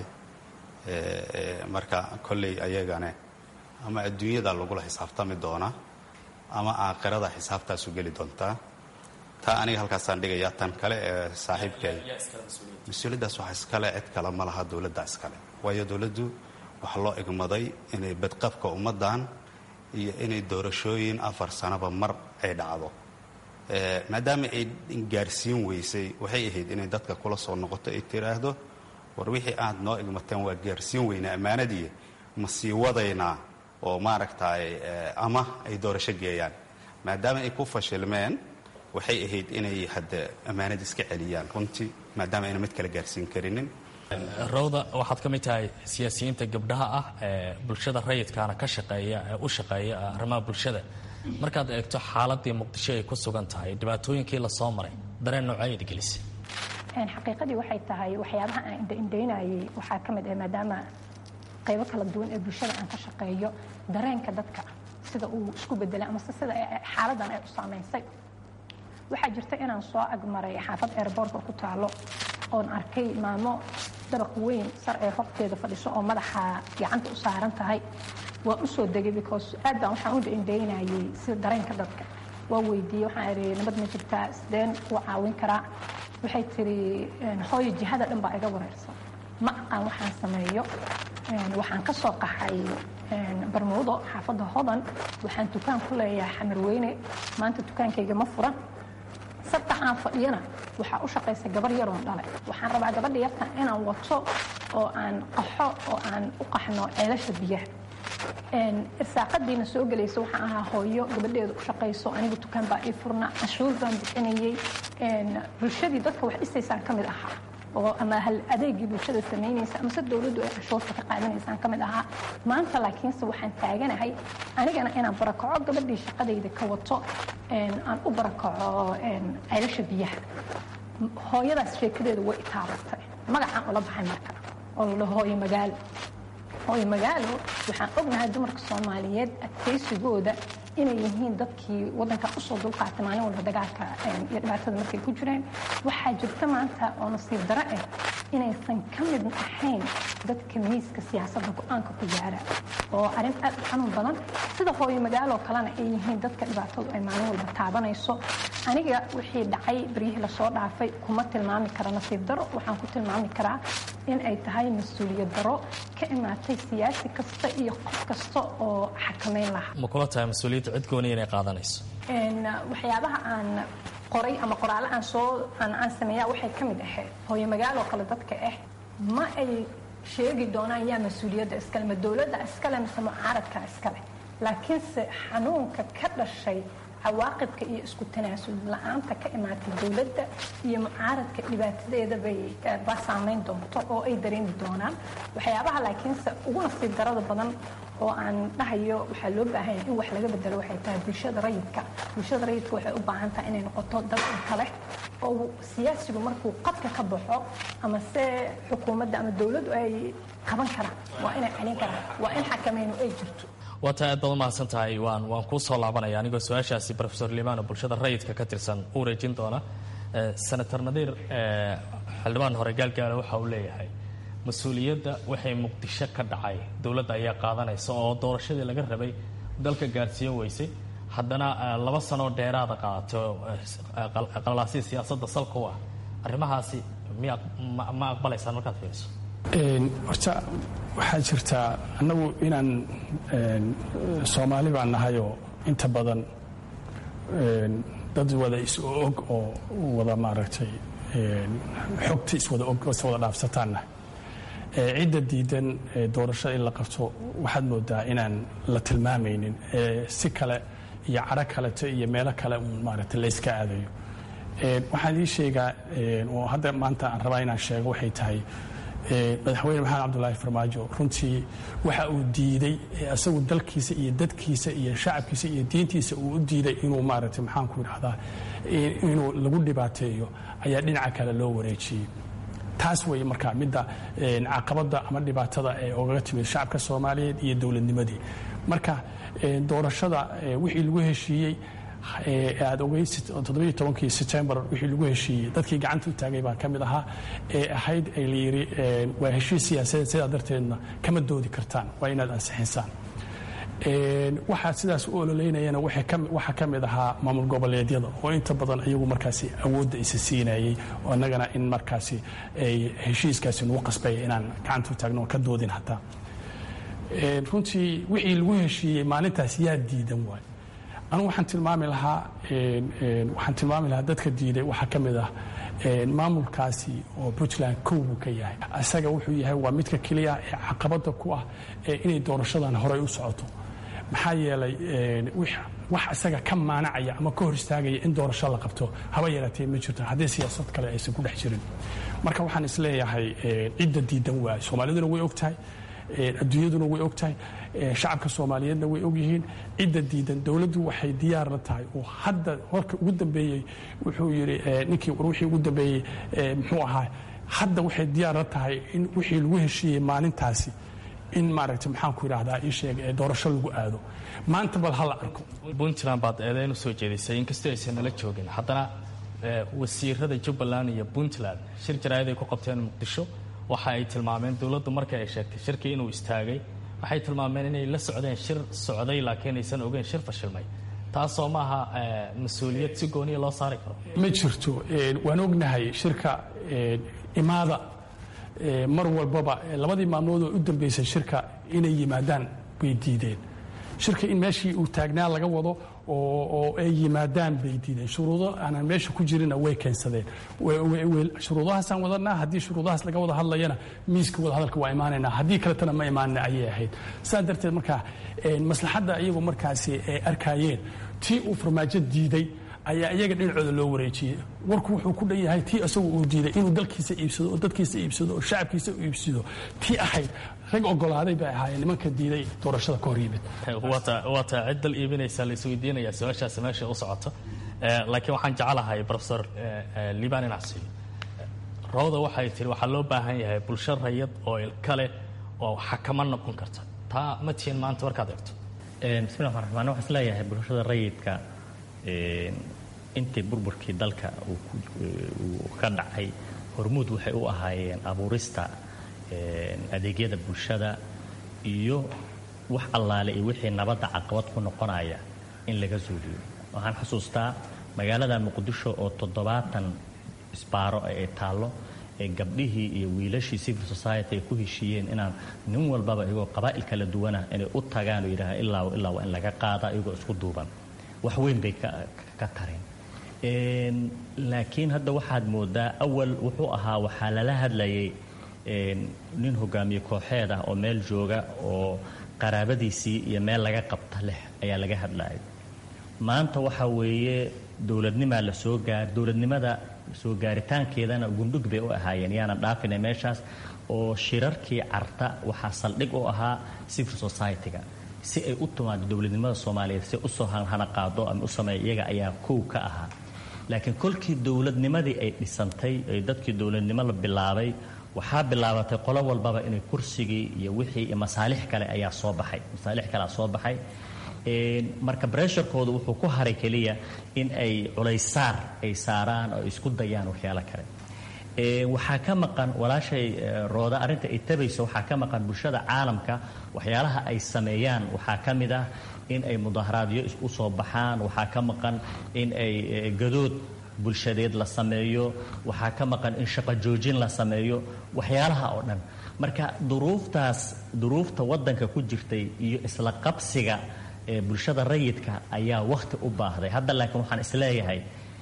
marka kolley ayagane ama adduunyada lagula xisaabtami doonaa ama aakhirada xisaabtaasu geli doontaa taa aniga halkaasaan dhigayaa tan kale ee saaxiibkay mas-uuliyaddaas waxa iskale cid kale ma laha dowladda iskale waayo dowladdu waxaa loo igmaday inay badqabka ummaddan iyo inay doorashooyin afar sanaba mar ay dhacdo maadaama ay gaarsiin weysay waxay ahayd inay dadka kula soo noqoto ay tiraahdo war wixii aad noo igmateen waa gaarsiin weynaa ammaanadii ma sii wadaynaa oo maaragtay ama ay doorasho geeyaan maadaama ay ku fashilmeen waxay ahayd inay hadda ammaanada iska celiyaan runtii maadaama ayna mid kale gaarsiin karinin rawda waxaad ka mid tahay siyaasiyiinta gabdhaha ah ee bulshada rayidkaana ka shaqeeya ee u shaqeeya arrimaha bulshada markaad eegto xaaladii muqdisho ay ku sugan tahay dhibaatooyinkii la soo maray dareen noocayad gelisay xaqiiqadii waxay tahay waxyaabaha aan indhaindhaynayay waxaa ka mid ah maadaama qaybo kala duwan ee bulshada aan ka shaqeeyo dareenka dadka sida uu isku bedelay ama sida xaaladan ay u saamaysay waxaa jirta inaan soo agmaray xaafad airboortka ku taalo oon arkay maamo dabaq weyn sar ee horteeda fadhiso oo madaxa gacanta u saaran tahay waa u soo degay because aad baan waxaan u dhaindaynayay sida dareenka dadka waa weydiiyey waxaan idhi nabad ma jirtaa sideen kuu caawin karaa waxay tiri hooyo jihada dhan baa iga wareersan ma aqaan waxaan sameeyo waxaan ka soo qaxay barmuudo xaafadda hodan waxaan dukaan ku leeyahay xamarweyne maanta dukaankayga ma furan sabta aan fadhiyana waxaa u shaqaysa gabar yaroon dhale waxaan rabaa gabadha yartan inaan wato oo aan qaxo oo aan u qaxno ceelasha biyaha irsaaqadiina soo gelaysa waxaan ahaa hooyo gabadheeda u shaqayso aniga dukaan baa ii furna canshuur baan bixinayey bulshadii dadka wax dhisaysaan ka mid ahaa oo ama hal adeegii bulshada samaynaysa amase dowladdu ay canshuurta ka qaadanaysaan ka mid ahaa maanta laakiinse waxaan taaganahay anigana inaan barakaco gabadhii shaqadayda ka wato aan u barakaco ceelasha biyaha hooyadaas sheekadeedu way itaabatay magacaan ula baxay marka oo la dhaho hooyo magaalo hooyo magaalo waxaan ognahay dumarka soomaaliyeed adkaysigooda inay yihiin dadkii wadanka usoo dulqaatay maalin walba dagaalka iyo dhibaatada markay ku jireen waxaa jirta maanta oo nasiib daro ah inaysan ka mid ahayn dadka miiska siyaasadda go-aanka ku gaara oo arrin aad u xanuun badan sida hooyo magaaloo kalena ay yihiin dadka dhibaatadu ay maalin walba taabanayso aniga wixii dhacay baryihii lasoo dhaafay kuma tilmaami kara nasiib daro waxaan ku tilmaami karaa in ay tahay mas-uuliyad daro ka imaatay siyaasi kasta iyo qof kasta oo xakameyn lahaa ma kula tahay mas-uuliyadda cid gooni inay qaadanayso waxyaabaha aan qoray ama qoraale aan soo aan sameeyaa waxay ka mid ahayd hooyo magaaloo kale dadka ah ma ay sheegi doonaan yaa mas-uuliyadda iskale ma dowladda iskale mise mucaaradka iskale laakiinse xanuunka ka dhashay cawaaqibka iyo isku tanaasul la-aanta ka imaatay dowladda iyo mucaaradka dhibaatadeeda bay baa saamayn doonto oo ay dareemi doonaan waxyaabaha laakiinse ugu nasiib darada badan oo aan dhahayo waxaa loo baahanya in wax laga bedelo waxay tahay bulshada rayidka bulshada rayidka waxay u baahan tahay inay noqoto dad kale oo siyaasigu markuu qadka ka baxo ama se xukuumadda ama dowladdu ay qaban karaan waa inay celin karaan waa in xakameynu ay jirto waa taa aad baad umahadsan tahay waan waan kuu soo laabanaya anigoo su-aashaasi rofesor limaan oo bulshada rayidka ka tirsan u wareejin doona senator nadiir xildhibaan hore gaalgaala waxa uu leeyahay mas-uuliyadda waxay muqdisho ka dhacay dowladda ayaa qaadanaysa oo doorashadii laga rabay dalka gaarsiin weysay haddana laba sanoo dheeraada qaadato qalalaasii siyaasadda salka u ah arrimahaasi miya ma aqbalaysaan markaad fiiriso horta waxaa jirtaa annagu inaan soomaali baan nahayoo inta badan dad wada is-og oo wada maaragtay xogta iswada og iswada dhaafsataanna cidda diidan doorasho in la qabto waxaad moodaa inaan la tilmaamaynin si kale iyo caro kaleto iyo meelo kale uun maaragtay layska aadayo waxaan ii sheegaa oo hadda maanta aan rabaa inaan sheego waxay tahay madaxweyne maxamed cabdulaahi farmaajo runtii waxa uu diiday isagu dalkiisa iyo dadkiisa iyo shacabkiisa iyo diintiisa uu u diiday inuu maaragtay maxaan ku idhahdaa inuu lagu dhibaateeyo ayaa dhinaca kale loo wareejiyey taas weeye markaa midda caqabadda ama dhibaatada ee ogaga timid shacabka soomaaliyeed iyo dowladnimadii marka doorashada wixii lagu heshiiyey aad ogey toddobiyo tobankii setembar wixii lagu heshiiyey dadkii gacanta u taagay baa ka mid ahaa ee ahayd ay la yidhi waa heshiis siyaasadeed sidaa darteedna kama doodi kartaan waa inaad ansixinsaan waxaa sidaas u ololeynayana waxaa ka mid ahaa maamul goboleedyada oo inta badan iyagu markaasi awoodda isa siinayey oo annagana in markaasi ay heshiiskaasi nagu qasbaya inaan gacanta u taagno oo ka doodin hataa runtii wixii lagu heshiiyey maalintaas yaa diidan waay anugu waxaan tilmaami lahaa waxaan tilmaami lahaa dadka diiday waxaa ka mid ah maamulkaasi oo puntland kow buu ka yahay isaga wuxuu yahay waa midka keliya ee caqabada ku ah inay doorashadan horey u socoto maxaa yeelay wax isaga ka maanacaya ama ka hor istaagaya in doorasho la qabto haba yaraatee ma jirto haddii siyaasad kale aysan ku dhex jirin marka waxaan isleeyahay cidda diidan waay soomaaliduna way og tahay adduunyaduna way og tahay shacabka soomaaliyeedna way ogyihiin cidda diidan dowladdu waxay diyaar la tahay oo hadda warka ugu dambeeyey wuxuu yidhi ninkii wixii ugu dambeeyey muxuu ahaa hadda waxay diyaar la tahay in wixii lagu heshiiyey maalintaasi in maaragtay maxaan ku idhahdaa ii sheeg doorasho lagu aado maanta bal ha la arko puntland baad eedeyn u soo jeedisay inkastoo aysan nala joogin haddana wasiirada jubbaland iyo puntland shir jaraayad ay ku qabteen muqdisho waxa ay tilmaameen dowladdu markii ay sheegtay shirkii inuu istaagay waxay tilmaameen inay la socdeen shir socday laakiin aysan ogeyn shir fashilmay taasoo maaha mas-uuliyad si gooniya loo saari karo ma jirto waan ognahay shirka imaada mar walbaba labadii maalmood oo u dambeysay shirka inay yimaadaan bay diideen shirka in meeshii uu taagnaa laga wado oo ay yimaadaan bay diideen shuruudo aanan meesha ku jirina way keensadeen shuruudahaasaan wadanaa haddii shuruudahaas laga wada hadlayana miiska wadahadalka waa imaanaynaa haddii kaletana ma imaanina ayay ahayd saa darteed markaa maslaxadda iyagu markaasi ay arkaayeen tii uu farmaajo diiday ayaa iyaga dhinacooda loo wareejiyey warku wuxuu ku dhan yahay tii isagu uu diiday inuu dalkiisa iibsado oo dadkiisa iibsado oo shacabkiisa u iibsado tii ahayd rag ogolaaday bay ahaayeen nimanka diiday doorashada ka hor yimid waa taa cid dal iibinaysa la isweydiinaya su-aashaasi meesha u socoto laakiin waxaan jecelahay profesor liban inacsi rawda waxay tiri waxaa loo baahan yahay bulsho rayad oo ilkale oo xakama noqon karta taa ma tihiin maanta markaad eegto bismi llahi raxmaan waxaan isleeyahay bulshada rayidka intii burburkii dalka uu ka dhacay hormuud waxay u ahaayeen abuurista adeegyada bulshada iyo wax allaale iyo wixii nabadda caqabad ku noqonaya in laga suuliyo waxaan xusuustaa magaalada muqdisho oo toddobaatan isbaaro ay taallo ee gabdhihii iyo wiilashii civil society ay ku heshiiyeen inaan nin walbaba iyagoo qabaa'il kala duwana inay u tagaan oo yidhaha ilaa ilaa waa in laga qaada iyagoo isku duuban wax weyn bay ka tareen laakiin hadda waxaad moodaa awal wuxuu ahaa waxaa lala hadlayay nin hogaamiye kooxeed ah oo meel jooga oo qaraabadiisii iyo meel laga qabta leh ayaa laga hadlayay maanta waxa weeye dowladnimaa la soo gaar dowladnimada soo gaaritaankeedana gundhug bay u ahaayeen yaana dhaafina meeshaas oo shirarkii carta waxaa saldhig u ahaa civil society-ga si ay u timaado dowladnimada soomaaliyeed si usoo hana qaado ama u sameeya iyaga ayaa kow ka ahaa laakiin kolkii dowladnimadii ay dhisantay ee dadkii dowladnimo la bilaabay waxaa bilaabatay qolo walbaba inay kursigii iyo wixii iyo masaalix kale ayaa soo baxay masaalix kalea soo baxay marka bresharkooda wuxuu ku haray keliya in ay culaysaar ay saaraan oo isku dayaan waxyaalo kale waxaa ka maqan walaashay rooda arrinta ay tabayso waxaa ka maqan bulshada caalamka waxyaalaha ay sameeyaan waxaa ka mid ah in ay mudaharaadyo u soo baxaan waxaa ka maqan in ay gadood bulshadeed la sameeyo waxaa ka maqan in shaqo joojin la sameeyo waxyaalaha oo dhan marka duruuftaas duruufta waddanka ku jirtay iyo isla qabsiga ee bulshada rayidka ayaa wakhti u baahday hadda laakiin waxaan isleeyahay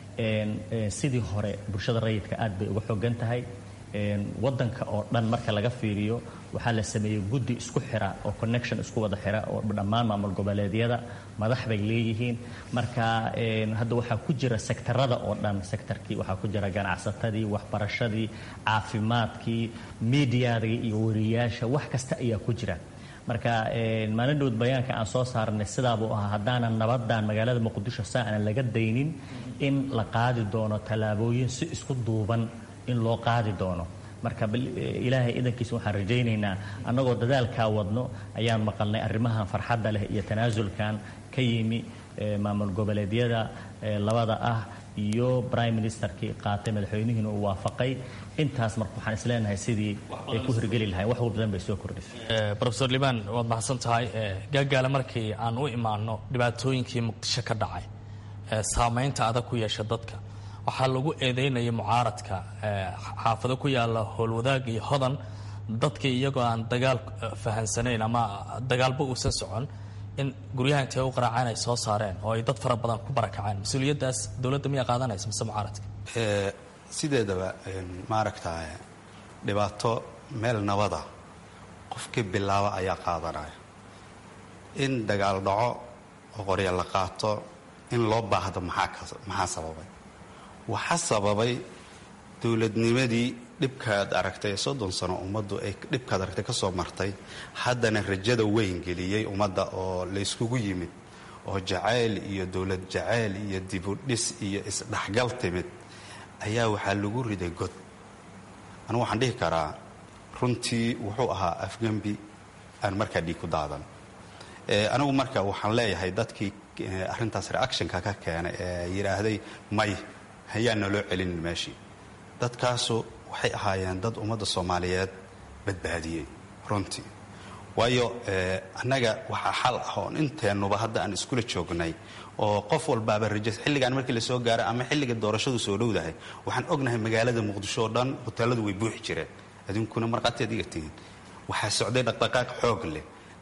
sidii hore bulshada rayidka aad bay uga xogan tahay waddanka oo dhan marka laga fiiriyo waxaa la sameeyey guddi isku xira oo connection isku wada xira oo dhammaan maamul goboleedyada madax bay leeyihiin marka hadda waxaa ku jira sektarada oo dhan sektarkii waxaa ku jira ganacsatadii waxbarashadii caafimaadkii miidiyadii iyo wariyaasha wax kasta ayaa ku jira marka maalin dhowd bayaanka aan soo saarnay sidaabuu ahaa haddaanan nabadan magaalada muqdisho saa aanan laga daynin in la qaadi doono tallaabooyin si isku duuban in loo qaadi doono marka ilaahay idankiisa waxaan rajaynaynaa annagoo dadaalkaa wadno ayaan maqalnay arrimahan farxadda leh iyo tanaasulkan ka yimi maamul goboleedyada labada ah iyo prime ministerkii qaatay madaxweynihiina uu waafaqay intaas marka waxaan isleenahay sidii ay ku hirgeli lahayn wax badan bay soo kordhisay rofesor liban waad mahadsan tahay gaagaale markii aan u imaano dhibaatooyinkii muqdisho ka dhacay saamaynta adag ku yeesha dadka waxaa lagu eedeynaya mucaaradka xaafado ku yaala howlwadaag iyo hodan dadkii iyagoo aan dagaal fahansanayn ama dagaalba uusan socon in guryaha intay u qaraaceen ay soo saareen oo ay dad fara badan ku barakaceen mas-uuliyaddaas dowladda miyaa qaadanaysa mise mucaaradka sideedaba maaragta dhibaato meel nabada qofkii bilaaba ayaa qaadanaya in dagaal dhaco oo qorya la qaato in loo baahdo maxaa sababay waxaa sababay dowladnimadii dhibkaad aragtay soddon sano ummaddu ay dhibkaad aragtay ka soo martay haddana rajada weyn geliyey ummadda oo layskugu yimid oo jacayl iyo dowlad jacayl iyo dibudhis iyo isdhexgal timid ayaa waxaa lagu riday god anugu waxaan dhihi karaa runtii wuxuu ahaa afgembi aan markaa dhiig ku daadan anigu marka waxaan leeyahay dadkii arrintaas reactionka ka keenay ee yidhaahday may hayaan naloo celinin meeshii dadkaasu waxay ahaayeen dad ummadda soomaaliyeed badbaadiyey runtii waayo annaga waxaa xal ah oon inteennuba hadda aan iskula joognay oo qof walbaaba rajo xilligaan markii lasoo gaaro ama xilliga doorashadu soo dhowdahay waxaan ognahay magaalada muqdisho oo dhan hoteeladu way buuxi jireen adinkuna markhaatiad iga tihiin waxaa socday dhaqdhaqaaq xoog leh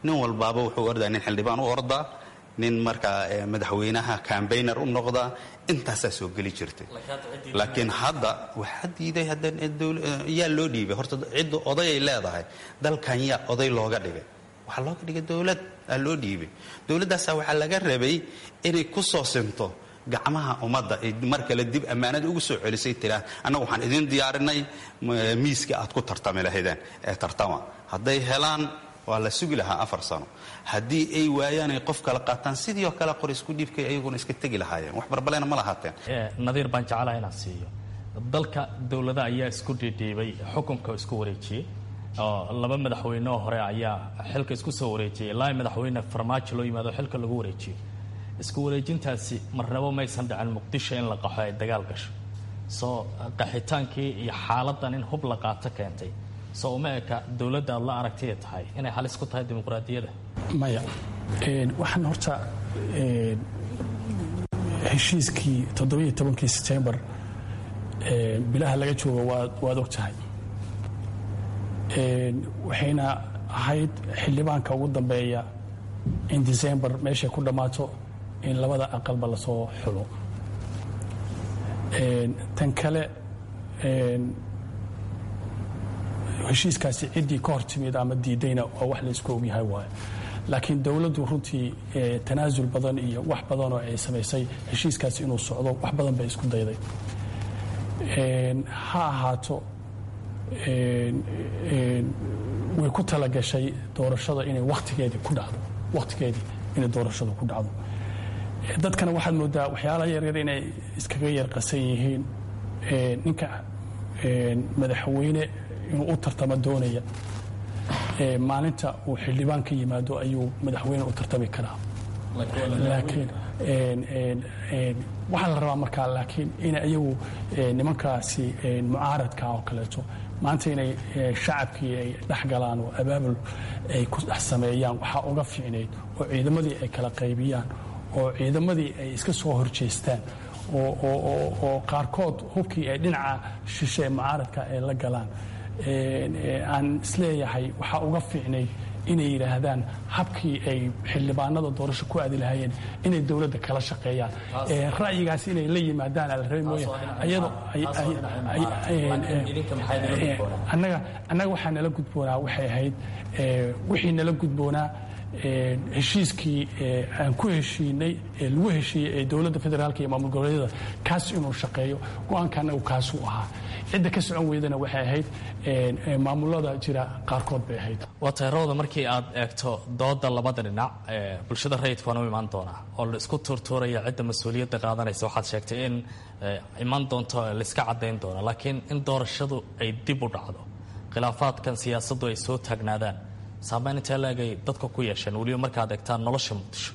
nin walbaaba wuxuu ordaa nin xildhibaan u ordaa nin markaa madaxweynaha cambayner u noqdaa intaasaa soo geli jirtay laakiin hadda waxaa diiday yaa loo dhiibay horta cidda odayay leedahay dalkan yaa oday looga dhigay waxaa looga dhigay dowlad aa loo dhiibay dowladdaasaa waxaa laga rabay inay ku soo sinto gacmaha ummadda ay mar kale dib ammaanada ugu soo celisay tiraa annagu waxaan idin diyaarinay miiska aad ku tartami lahaydeen ee tartama hadday helaan waa la sugi lahaa afar sano haddii ay waayaan ay qof kala qaataan sidii oo kale qor isku dhiibkay ayaguna iska tegi lahaayeen wax barbalena ma lahaateen nadiir baan jeclaha inaan siiyo dalka dowlada ayaa isku dhiidhiibay xukunka isku wareejiyey oo laba madaxweyne oo hore ayaa xilka isku soo wareejiyey ilaa madaxweyne farmaajo loo yimaado xilka lagu wareejiyo isku wareejintaasi marnabo maysan dhicin muqdisho in la qaxo ay dagaal gasho soo qaxitaankii iyo xaaladan in hub la qaato keentay soo uma eka dowladda aad la aragtaya tahay inay halis ku tahay dimuqraadiyadda maya waxaan horta heshiiskii toddobiiyo tobankii setembar bilaha laga joogo waad og tahay waxayna ahayd xildhibaanka ugu dambeeya in december meeshay ku dhammaato in labada aqalba lasoo xulo tan kale heshiiskaasi ciddii ka hor timid ama diidayna waa wax laysku ogyahay waaye laakiin dowladdu runtii tanaasul badan iyo wax badanoo ay samaysay heshiiskaasi inuu socdo wax badan bay isku dayday ha ahaato way ku talagashay doorashada inay wakhtigeedii ku dhacdo wakhtigeedii inay doorashadu ku dhacdo dadkana waxaad moodaa waxyaalaha yaryar inay iskaga yar qasan yihiin ninka madaxweyne inuu u tartamo doonaya maalinta uu xildhibaan ka yimaado ayuu madaxweyne u tartami karaa laakiin waxaa la rabaa markaa laakiin in ayagu nimankaasi mucaaradka oo kaleeto maanta inay shacabkii ay dhex galaan oo abaabul ay ku dhex sameeyaan waxaa uga fiicnayd oo ciidamadii ay kala qaybiyaan oo ciidamadii ay iska soo horjeestaan oo qaarkood hubkii ay dhinaca shishe mucaaradka ay la galaan aan isleeyahay waxaa uga fiicnayd inay yidhaahdaan habkii ay xildhibaanada doorasho ku aadi lahaayeen inay dowladda kala shaqeeyaan ra'yigaas inay la yimaadaan ala rabi mooya ayadoo annaga annaga waxaa nala gudboonaa waxay ahayd wixii nala gudboonaa heshiiskii aan ku heshiinay ee lagu heshiiyey ee dowladda federaalka iyo maamul goboleedyada kaas inuu shaqeeyo go-aankaana uu kaasuu ahaa cidda ka socon weydana waxay ahayd maamulada jira qaarkood bay ahayd waa tayrooda markii aad eegto dooda labada dhinac bulshada rayidka waan u imaan doonaa oo la isku tuurtuuraya cidda mas-uuliyadda qaadanaysa waxaad sheegtay in iman doonto laiska caddayn doono laakiin in doorashadu ay dib u dhacdo khilaafaadkan siyaasaddu ay soo taagnaadaan saameyn intee laegay dadka ku yeesheen weliba markaad eegtaan nolosha muqdisho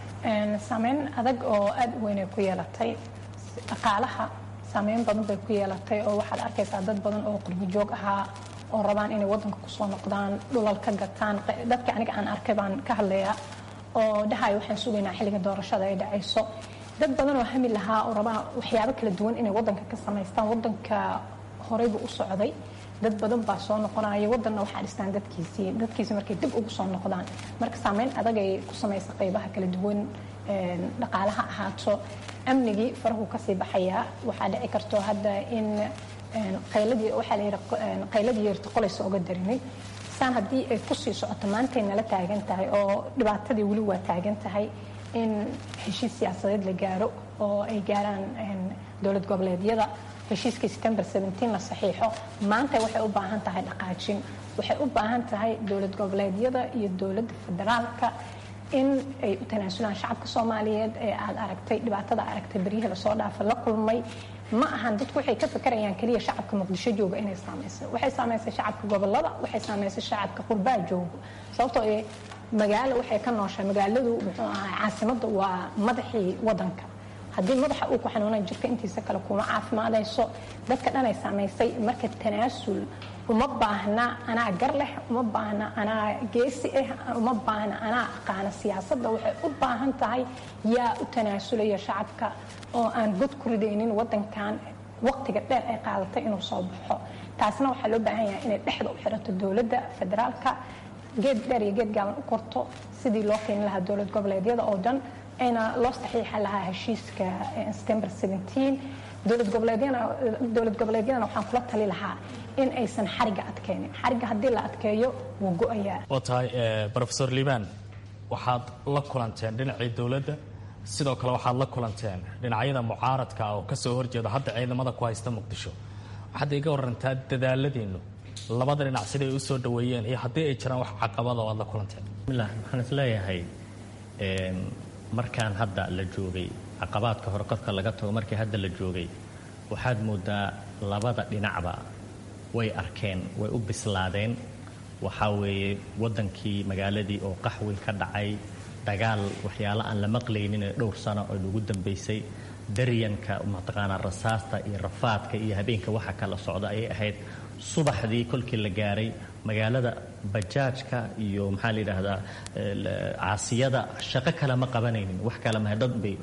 saameyn adag oo aada u weynay ku yeelatay dhaqaalaha saameyn badan bay ku yeelatay oo waxaad arkaysaa dad badan oo qurbijoog ahaa oo rabaan inay wadanka kusoo noqdaan dhulal ka gataan dadka aniga aan arkay baan ka hadlayaa oo dhahayo waxaan sugaynaa xilliga doorashada ay dhacayso dad badan oo hami lahaa oo rabaa waxyaabo kala duwan inay wadanka ka samaystaan wadanka horeybu u socday dad badan baa soo noqonaya wadanna waxaa dhistaan dadkiisii dadkiisi markay dib ugu soo noqdaan marka saameyn adag ay ku samaysa qaybaha kala duwan dhaqaalaha ahaato amnigii farahu kasii baxayaa waxaa dhici karto hadda in qayladii waxaa layidhi qayladii yeerta qolaysa oga darinay saan haddii ay kusii socoto maantay nala taagan tahay oo dhibaatadii weli waa taagan tahay in heshiis siyaasadeed la gaaro oo ay gaaraan dowlad goboleedyada heshiiskii september la saxiixo maanta waxay u baahan tahay dhaqaajin waxay u baahan tahay dowlad goboleedyada iyo dowladda federaalka in ay u tanaasulaan shacabka soomaaliyeed ee aad aragtay dhibaatada aragtay beryihii lasoo dhaafa la kulmay ma ahan dadku waxay ka fakarayaan keliya shacabka muqdisho jooga inay saamaysay waxay saamaysay shacabka gobolada waxay saamaysay shacabka qurbaa jooga sababtoo ee magaalo waxay ka nooshahay magaaladu muxuu ahaa caasimadda waa madaxii wadanka haddii madaxa uu ku xanuunan jirka intiisa kale kuma caafimaadayso dadka dhan ay saamaysay marka tanaasul uma baahna anaa gar leh uma baahna anaa geesi ah uma baahna anaa aqaana siyaasadda waxay u baahan tahay yaa u tanaasulaya shacabka oo aan god ku ridaynin wadankan waqtiga dheer ay qaadatay inuu soo baxo taasna waxaa loo baahan yahay inay dhexda u xirato dowladda federaalka geed dheer iyo geed gaaban u korto sidii loo keeni lahaa dowlad goboleedyada oo dhan ayna loo saxiixi lahaa heshiiska september 17 dowlad goboleedyana dowlad goboleedyadana waxaan kula tali lahaa in aysan xariga adkeenin xariga haddii la adkeeyo wuu go-ayaa waa tahay rofesor liibaan waxaad la kulanteen dhinacii dowladda sidoo kale waxaad la kulanteen dhinacyada mucaaradka oo ka soo horjeeda hadda ciidamada ku haysta muqdisho waxaad iga warantaa dadaaladiinnu labada dhinac siday u soo dhaweeyeen iyo haddii ay jiraan wax caqabada oo aad la kulanteen bismillah waxaan isleeyahay markaan hadda la joogay caqabaadka hore korka laga tago markii hadda la joogay waxaad moodaa labada dhinacba way arkeen way u bislaadeen waxaa weeye waddankii magaaladii oo qaxwi ka dhacay dagaal waxyaalo aan la maqlaynin ee dhowr sano oo lagu dambaysay daryanka mataqaanaa rasaasta iyo rafaadka iyo habeenka waxa kala socda ayay ahayd subaxdii kolkii la gaaray magaalada bajaajka iyo maxaa la yidhaahdaa caasiyada shaqo kale ma qabanaynin wax kale maha dad bay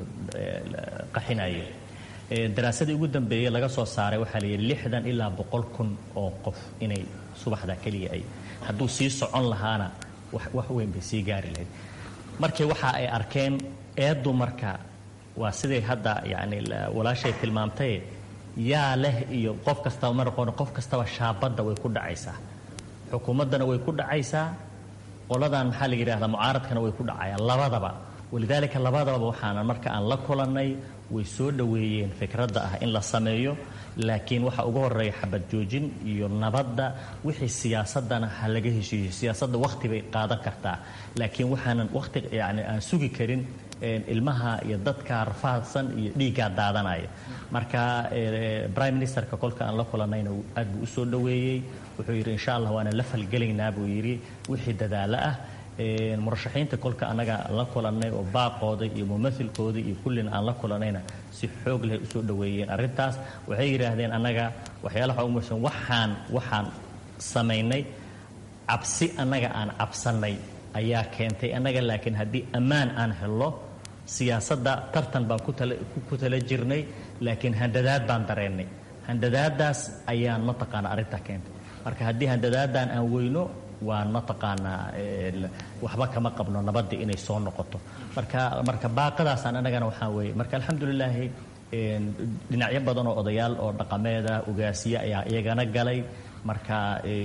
qaxinayeen daraasadii ugu dambeeyey laga soo saaray waxaa la yidhi lixdan ilaa boqol kun oo qof inay subaxda keliya ay hadduu sii socon lahaana wax weyn bay sii gaari lahayd markii waxa ay arkeen eeddu marka waa siday hadda yacni walaashay tilmaamtay yaa leh iyo qof kastaba ma noqon qof kastaba shaabadda way ku dhacaysaa xukuumaddana way ku dhacaysaa qoladan maxaa la yidhahdaa mucaaradkana way ku dhacayaan labadaba walidaalika labadaba waxaana marka aan la kulannay way soo dhoweeyeen fikradda ah in la sameeyo laakiin waxa ugu horeeya xabad joojin iyo nabadda wixii siyaasadana ha laga heshiiyo siyaasadda wakhti bay qaadan kartaa laakiin waxaanan wakhti yani aan sugi karin ilmaha iyo dadka rafaadsan iyo dhiiggaa daadanaya marka prime ministerka kolka aan la kulannayna aad buu u soo dhoweeyey wuxuu yidhi insha allah waana la falgelaynaa buu yidhi wixii dadaalo ah murashaxiinta kolka annaga la kulannay oo baaqooda iyo mumailkooda iyo kullina aan la kulannayna si xoog leh usoo dhoweeyeen arrintaas waxay yidhaahdeen annaga waxyaalaha ugu muhiimsan waxaan waxaan samaynay cabsi annaga aan cabsannay ayaa keentay annaga laakiin haddii ammaan aan helno siyaasadda tartan baan ku tala jirnay laakiin handadaad baan dareennay handadaadaas ayaan mataqaana arrintaa keentay marka haddii handadaadan aan weyno waan mataqaanaa waxba kama qabno nabadda inay soo noqoto marka marka baaqadaasaan annagana waxaa weeye marka alxamdulilaahi dhinacyo badan oo odayaal oo dhaqameeda ugaasiye ayaa iyagana galay marka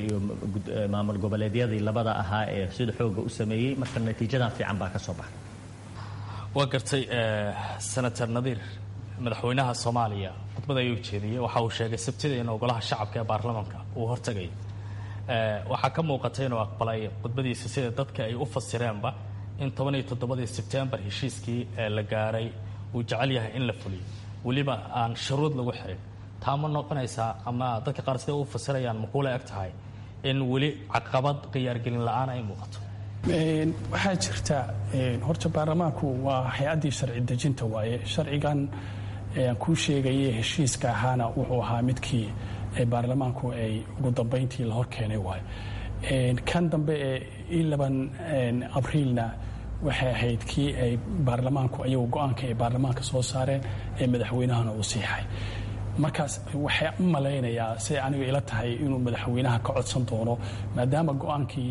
maamul goboleedyadii labada ahaa ee sida xooga u sameeyey marka natiijadan fiican baa ka soo baxay waa gartay senator nadiir madaxweynaha soomaaliya khudbada ayuu jeediyey waxa uu sheegay sabtida in ogolaha shacabka ee baarlamaanka uu hortagayo waxaa ka muuqatay inuu aqbalay khudbadiisa sida dadka ay u fasireenba in toban iyo toddobadii sebtembar heshiiskii la gaaray uu jecel yahay in la fuliyo weliba aan shuruud lagu xirin taa ma noqonaysaa ama dadka qaar siday u fasirayaan ma kuula eg tahay in weli caqabad khiyaargelin la-aan ay muuqato waxaa jirta horta baarlamaanku waa hay-addii sharci dejinta waaye sharcigan kuu sheegaya heshiiska ahaana wuxuu ahaa midkii baarlamaanku ay ugu dambayntii la hor keenay waaye kan dambe ee ilaban abriilna waxay ahayd kii ay baarlamaanku ayagu go-aanka ay baarlamaanka soo saareen ee madaxweynahana uu siixay markaas waxay u malaynayaa siday aniga ila tahay inuu madaxweynaha ka codsan doono maadaama go-aankii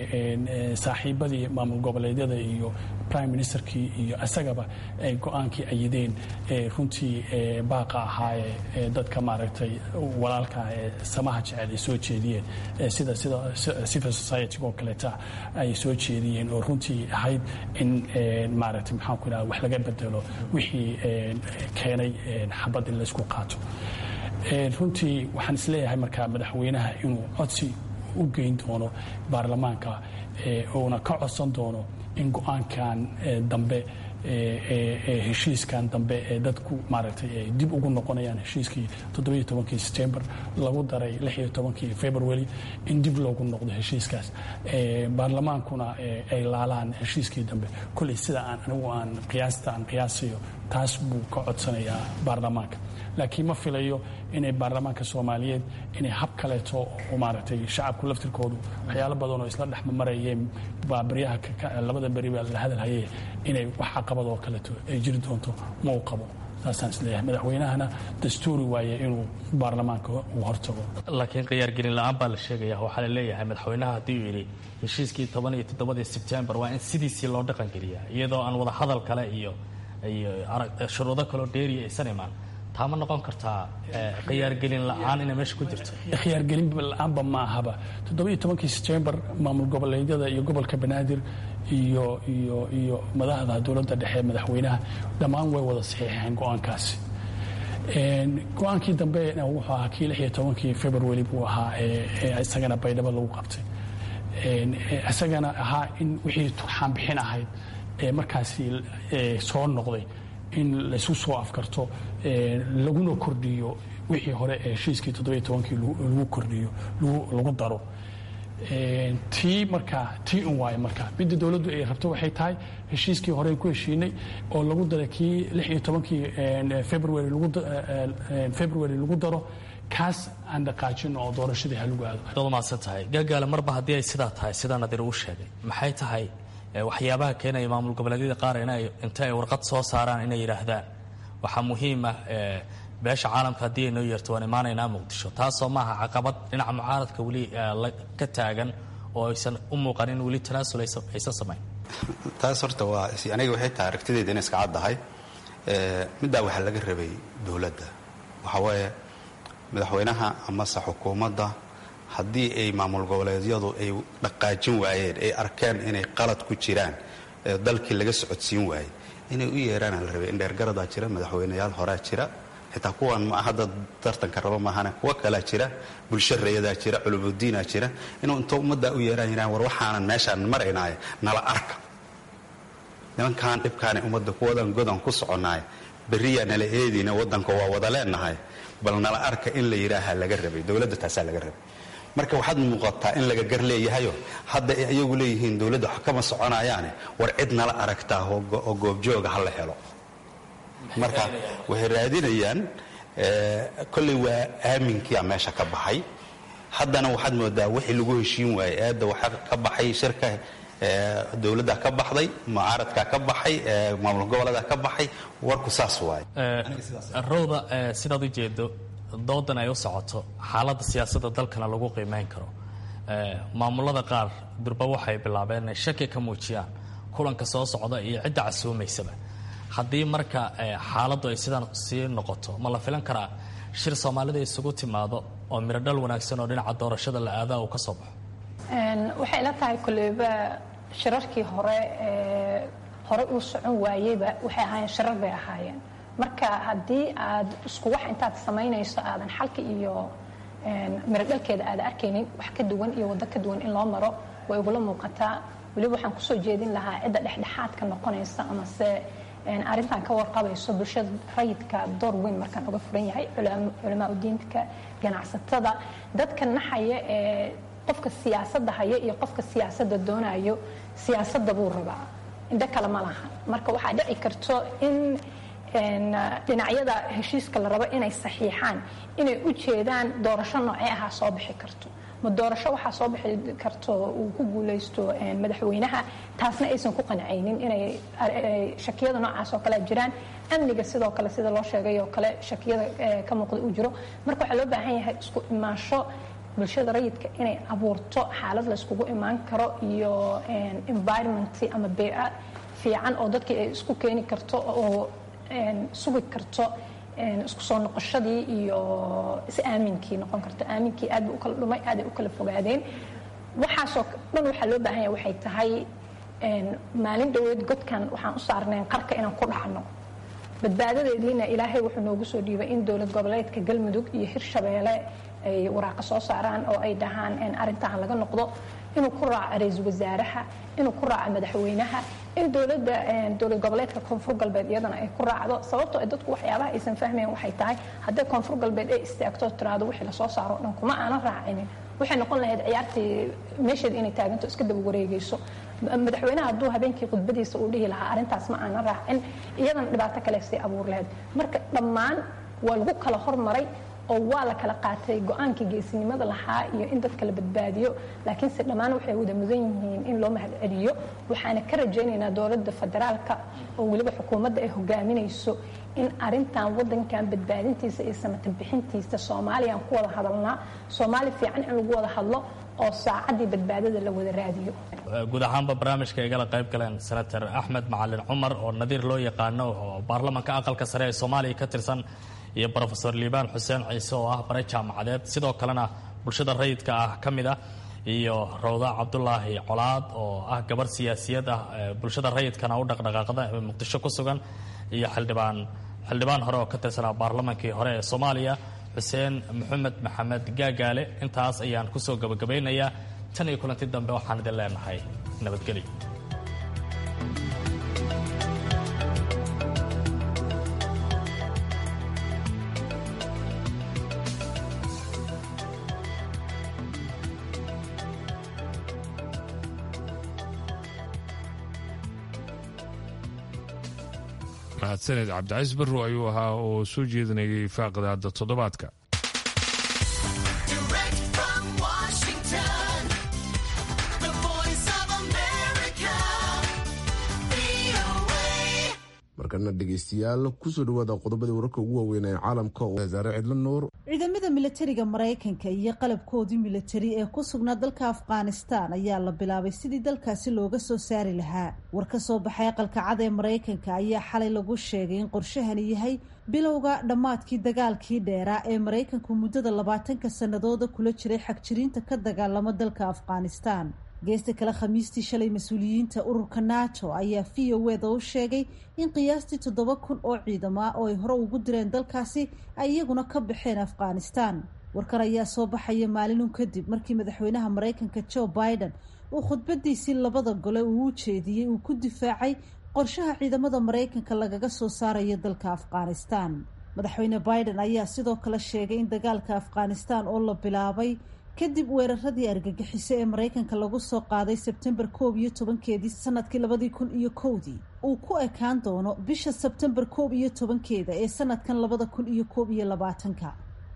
saaxiibadii maamul goboleedyada iyo prime ministerkii iyo isagaba ay go-aankii ayideen runtii baaqa ahaa ee dadka maaragtay walaalka ee samaha jecel ay soo jeediyeen sida sida civil society oo kaleeta ay soo jeediyeen oo runtii ahayd in maaragtay maxaan ku idhaha wax laga bedelo wixii keenay xabad in laysku qaato runtii waxaan isleeyahay markaa madaxweynaha inuu codsi u geyn doono baarlamaanka uuna ka codsan doono in go-aankan dambe heshiiskan dambe ee dadku maaragtay ay dib ugu noqonayaan heshiiskii toddobiyo tobankii september lagu daray lix iyo tobankii february in dib loogu noqdo heshiiskaas baarlamaankuna ay laalaan heshiiskii dambe kolley sida aan anigu aan qiyaasta aan qiyaasayo taas buu ka codsanayaa baarlamaanka laakiin ma filayo inay baarlamaanka soomaaliyeed inay hab kaleeto oo maaragtay shacabku laftirkoodu waxyaalo badan oo isla dhexmarayeen baa baryaha labada beri baa la hadalhaye inay wax caqabad oo kaleeto ay jiri doonto ma u qabo saasaan isleeyahay madaxweynahana dastuuri waaye inuu baarlamaanka uu hortago laakiin khiyaargelin la-aan baa la sheegaya waxaa la leeyahay madaxweynaha haddii uu yidhi heshiiskii toban iyo toddobadii sebtembar waa in sidiisii loo dhaqangeliyaa iyadoo aan wada hadal kale iyo iyo shuruudo kaloo dheeriya aysan imaan taa ma noqon kartaa khiyaargelin la-aan inay meesha ku jirto khiyaargelin la-aanba ma ahaba toddoba iyo tobankii sebtembar maamul goboleedyada iyo gobolka banaadir iyo iyo iyo madaxda dowladda dhexe madaxweynaha dhammaan way wada saxiixeen go-aankaasi go-aankii dambe wuxuu ahaa kii lix iyo tobankii february buu ahaa ee isagana baydhabo lagu qabtay isagana ahaa in wixii turxaan bixin ahayd ee markaasi soo noqday in laysu soo afkarto laguna kordhiyo wixii hore ee heshiiskii toddobiyo tobankii lagu kordhiyo lagu daro tii markaa tii un waaye markaa midda dowladdu ay rabto waxay tahay heshiiskii horey ku heshiinay oo lagu daray kii lix iyo tobankii february february lagu daro kaas aan dhaqaajino oo doorashadii ha lagu aado dad maadsan tahay gaagaale marba haddii ay sidaa tahay sidaa nadir uu sheegay maxay tahay waxyaabaha keenaya maamul goboleedyada qaar inay inta ay warqad soo saaraan inay yidhaahdaan waxaa muhiim ah beesha caalamka haddii ay noo yeerto waan imaanaynaa muqdisho taasoo maaha caqabad dhinaca mucaaradka weli ka taagan oo aysan u muuqan in weli tanaasul aysan samayn taas horta waa aniga waxay tahay aragtideeda inay iska caddahay middaa waxaa laga rabay dowladda waxaa waaye madaxweynaha amase xukuumadda haddii ay maamul goboleedyadu ay dhaqaajin waayeen ay arkeen inay qalad ku jiraan dalkii laga socodsiin waayey inay u yeeraana la rabay in dheergaradaa jira madaxweyneyaal horaa jira xitaa kuwan ma hadda tartanka rabo maahane kuwa kalaa jira bulsho reeyadaa jira culumudiinaa jira inuu inta ummaddaa u yeeraan yiraan war waxaanan meeshaan maraynaaye nala arka nimankaan dhibkaani ummadda kuwadan godan ku soconaaye berriyaa nala eedina waddanka waa wada leenahay bal nala arka in la yidhaaha laga rabay dowladda taasaa laga rabay marka waxaad muuqataa in laga gar leeyahayo hadda ay iyagu leeyihiin dowladda wax kama soconayaane war cid nala aragtaa oo goobjooga ha la helo marka waxay raadinayaan kolley waa aaminkiia meesha ka baxay haddana waxaad moodaa wixii lagu heshiin waayey eedda waxaa ka baxay shirka dowladda ka baxday mucaaradka ka baxay maamul goboleeda ka baxay warku saas waaye rowda sidaad u jeedo doodan ay u socoto xaaladda siyaasadda dalkana lagu qiimeyn karo maamulada qaar durba waxay bilaabeen inay shaki ka muujiyaan kulanka soo socda iyo cidda casuumaysaba haddii marka xaaladdu ay sidaan sii noqoto ma la filan karaa shir soomaalida isugu timaado oo mirodhal wanaagsan oo dhinaca doorashada la aadaa uu ka soo baxo waxay ila tahay koleyba shirarkii hore hore uu socon waayeyba waxay ahaayeen shirar bay ahaayeen marka haddii aad isku wax intaad samaynayso aadan xalka iyo mirodhalkeeda aada arkaynin wax ka duwan iyo waddo ka duwan in loo maro way igula muuqataa weliba waxaan kusoo jeedin lahaa cidda dhexdhexaadka noqonaysa amase arrintan ka warqabayso bulshada rayidka door weyn markaan uga furan yahay culamaa udiinka ganacsatada dadka naxaya ee qofka siyaasadda haya iyo qofka siyaasadda doonayo siyaasadda buu rabaa indho kale ma laha marka waxaa dhici karto in dhinacyada heshiiska la rabo inay saxiixaan inay u jeedaan doorasho noocee ahaa soo bixi karto ma doorasho waxaa soo bixi karto uu ku guulaysto madaxweynaha taasna aysan ku qancaynin inay shakiyada noocaas oo kale jiraan amniga sidoo kale sida loo sheegay oo kale shakiyada ka muuqda uu jiro marka waxaa loo baahan yahay isku imaansho bulshada rayidka inay abuurto xaalad layskugu imaan karo iyo environment ama bea fiican oo dadkii ay isku keeni karto oo sugi karto isku soo noqoshadii iyo is-aaminkii noqon karto aaminkii aad bu u kala dhumay aad ay u kala fogaadeen waxaasoo dhan waxaa loo baahan yahay waxay tahay maalin dhoweed godkan waxaan u saarnayn qarka inaan ku dhacno badbaadadeediina ilaahay wuxuu noogu soo dhiibay in dowlad goboleedka galmudug iyo hirshabeelle ay waraaqa soo saaraan oo ay dhahaan arrintan laga noqdo inuu ku raaco ra-iisul wasaaraha inuu ku raaco madaxweynaha in dowladda dowlad goboleedka koonfur galbeed iyadana ay ku raacdo sababtoo dadku waxyaabaha aysan fahmayn waxay tahay hadday koonfur galbeed ay istaagto tiraado wixii lasoo saaro o dhan kuma aanan raacinin waxay noqon lahayd ciyaartii meesheeda inay taaganto iska daba wareegayso madaxweynaha hadduu habeenkii khudbadiisa uu dhihi lahaa arrintaas ma aanan raacin iyadana dhibaato kale sii abuur lahayd marka dhammaan waa lagu kala hormaray oo waa la kala qaatay go-aankii geesinimada lahaa iyo in dadka la badbaadiyo laakiinse dhammaan waxay wada mudan yihiin in loo mahad celiyo waxaana ka rajaynaynaa dowladda federaalka oo weliba xukuumadda ay hogaaminayso in arintan wadankan badbaadintiisa iyo samatan bixintiisa soomaaliyaan ku wada hadalnaa soomaali fiican in lagu wada hadlo oo saacaddii badbaadada la wada raadiyo guud ahaanba barnaamijka igala qayb galeen senator axmed macalin cumar oo nadiir loo yaqaano oo baarlamanka aqalka sare ee soomaaliya ka tirsan iyo rofesor liibaan xuseen ciise oo ah bare jaamacadeed sidoo kalena bulshada rayidka ah ka mid ah iyo rawda cabdulaahi colaad oo ah gabarh siyaasiyad ah bulshada rayidkana u dhaqdhaqaaqda ee muqdisho ku sugan iyo xildhibaan xildhibaan hore oo ka tirsanaa baarlamankii hore ee soomaaliya xuseen maxamed maxamed gaagaale intaas ayaan kusoo gabagabaynayaa tan iyo kulanti dambe waxaan idin leenahay nabadgelyo mahadsaned cabdicaiis barrow ayuu ahaa oo soo jeedinayay faaqdaada toddobaadka markana dhegaystayaal kusoo dhawaada qodobadii wararka ugu waaweyn ee caalamka oo wasaare cidlo nuur ciidamada milatariga maraykanka iyo qalabkoodii militari ee ku sugnaa dalka afghanistan ayaa la bilaabay sidii dalkaasi looga soo saari lahaa war ka soo baxay aqalka cad ee maraykanka ayaa xalay lagu sheegay in qorshahani yahay bilowga dhammaadkii dagaalkii dheeraa ee maraykanku muddada labaatanka sannadooda kula jiray xagjiriinta ka dagaalama dalka afghanistan geesta kale khamiistii shalay mas-uuliyiinta ururka nato ayaa v o eda u sheegay in qiyaastii toddoba kun oo ciidamo ah oo ay hore ugu direen dalkaasi ay iyaguna ka baxeen afghanistan warkan ayaa soo baxaya maalinun kadib markii madaxweynaha maraykanka joe biden uu khudbadiisii labada gole uu u jeediyey uu ku difaacay qorshaha ciidamada maraykanka lagaga soo saarayo dalka afghanistan madaxweyne biden ayaa sidoo kale sheegay in dagaalka afghanistan oo la bilaabay kadib weeraradii argagixiso ee maraykanka lagu soo qaaday sebtembar koob iyo tobankeedii sanadkii labadii kun iyo kowdii uu ku ekaan doono bisha sebtembar koob iyo tobankeeda ee sanadkan labada kun iyo koob iyo labaatanka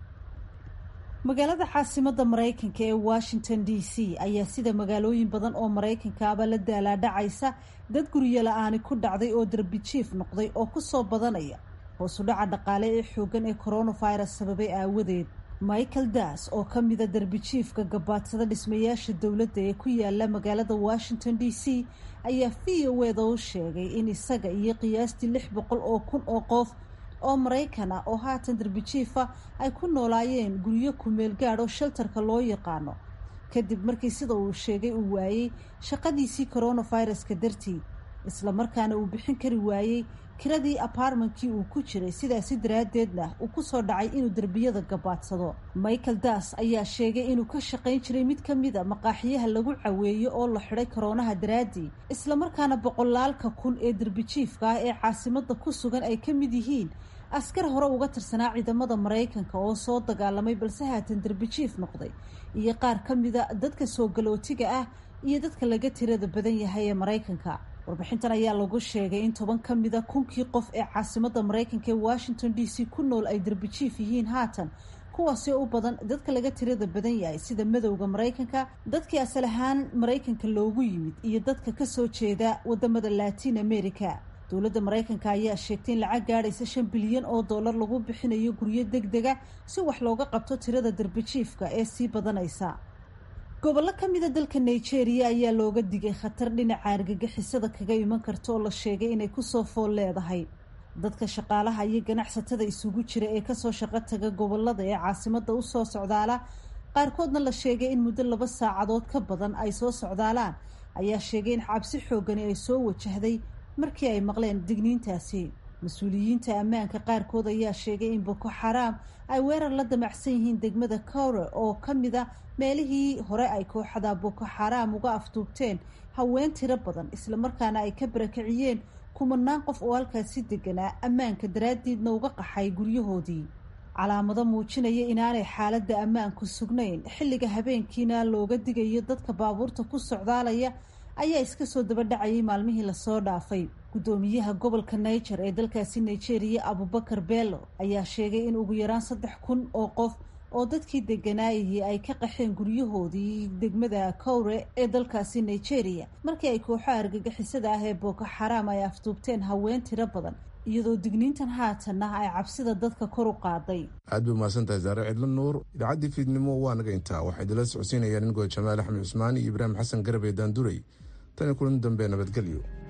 magaalada caasimada maraykanka ee washington d c ayaa sida magaalooyin badan oo maraykankaaba la daalaadhacaysa dad guryo la-aani ku dhacday oo darbijiif noqday oo kusoo badanaya hoosu dhaca dhaqaale ee xoogan ee coronavirus sababay aawadeed michael das oo ka mida darbijiifka gabaadsada dhismayaasha dowladda ee ku yaala magaalada washington d c ayaa v o eda u sheegay in isaga iyo qiyaastii lix boqol oo kun oo qof oo maraykan ah oo haatan darbijiifa ay ku noolaayeen guryo kumeel gaadh oo sheltarka loo yaqaano kadib markii sida uu sheegay uu waayey shaqadiisii coronaviruska dartii islamarkaana uu bixin kari waayey kiradii apartmentkii uu ku jiray sidaasi daraaddeedna uu kusoo dhacay inuu derbiyada gabaadsado michael das ayaa sheegay inuu ka shaqayn jiray mid ka mid a maqaaxiyaha lagu caweeyo oo la xidhay koroonaha daraaddii islamarkaana boqolaalka kun ee derbijiifka ah ee caasimada ku sugan ay ka mid yihiin askar hore uga tirsanaa ciidamada maraykanka oo soo dagaalamay balse haatan derbijiif noqday iyo qaar ka mida dadka soo galootiga ah iyo dadka laga tirada badan yahay ee maraykanka warbixintan ayaa lagu sheegay in toban ka mida kunkii qof ee caasimada maraykanka ee washington d c ku nool ay derbijiif yihiin haatan kuwaasi u badan dadka laga tirada badan yahay sida madowda maraykanka dadkii asal ahaan maraykanka loogu yimid iyo dadka kasoo jeeda wadamada latin america dowladda maraykanka ayaa sheegtay in lacag gaadhaysa shan bilyan oo dollar lagu bixinayo guryo deg dega si wax looga qabto tirada derbijiifka ee sii badanaysa gobollo ka mida dalka nigeria ayaa looga digay khatar dhinaca argagixisada kaga iman karta oo la sheegay inay kusoo fool leedahay dadka shaqaalaha iyo ganacsatada isugu jira ee kasoo shaqo taga gobolada ee caasimada usoo socdaala qaarkoodna la sheegay in muddo laba saacadood ka badan ay soo socdaalaan ayaa sheegay in cabsi xoogani ay soo wajahday markii ay maqleen digniintaasi mas-uuliyiinta ammaanka qaarkood ayaa sheegay in boko xaraam ay weerar la damacsan yihiin degmada kowre oo ka mid a meelihii hore ay kooxada boko xaraam uga afduubteen haween tiro badan islamarkaana ay ka barakiciyeen kumanaan qof oo halkaasi deganaa ammaanka daraaddiidna uga qaxay guryahoodii calaamado muujinaya inaanay xaaladda ammaanku sugnayn xilliga habeenkiina looga digayo dadka baabuurta ku socdaalaya ayaa iska soo daba dhacayay maalmihii lasoo dhaafay guddoomiyaha gobolka niger ee dalkaasi nigeria abubakar bello ayaa sheegay in ugu yaraan saddex kun oo qof oo dadkii deganaayihii ay ka qaxeen guryahoodii degmada kowre ee dalkaasi nigeria markii ay kooxaha argagixisada ah ee booko xaraam ay afduubteen haween tiro badan iyadoo digniintan haatanna ay cabsida dadka kor u qaaday aad bay umahadsan tahay saare cidlo nuur idaacaddii fiidnimo waa naga intaa waxaa idinla socodsiinayaan inigoo jamaal axmed cusmaan iyo ibraahim xasan garab ee daanduray tan iyo kulan dambe nabadgelyo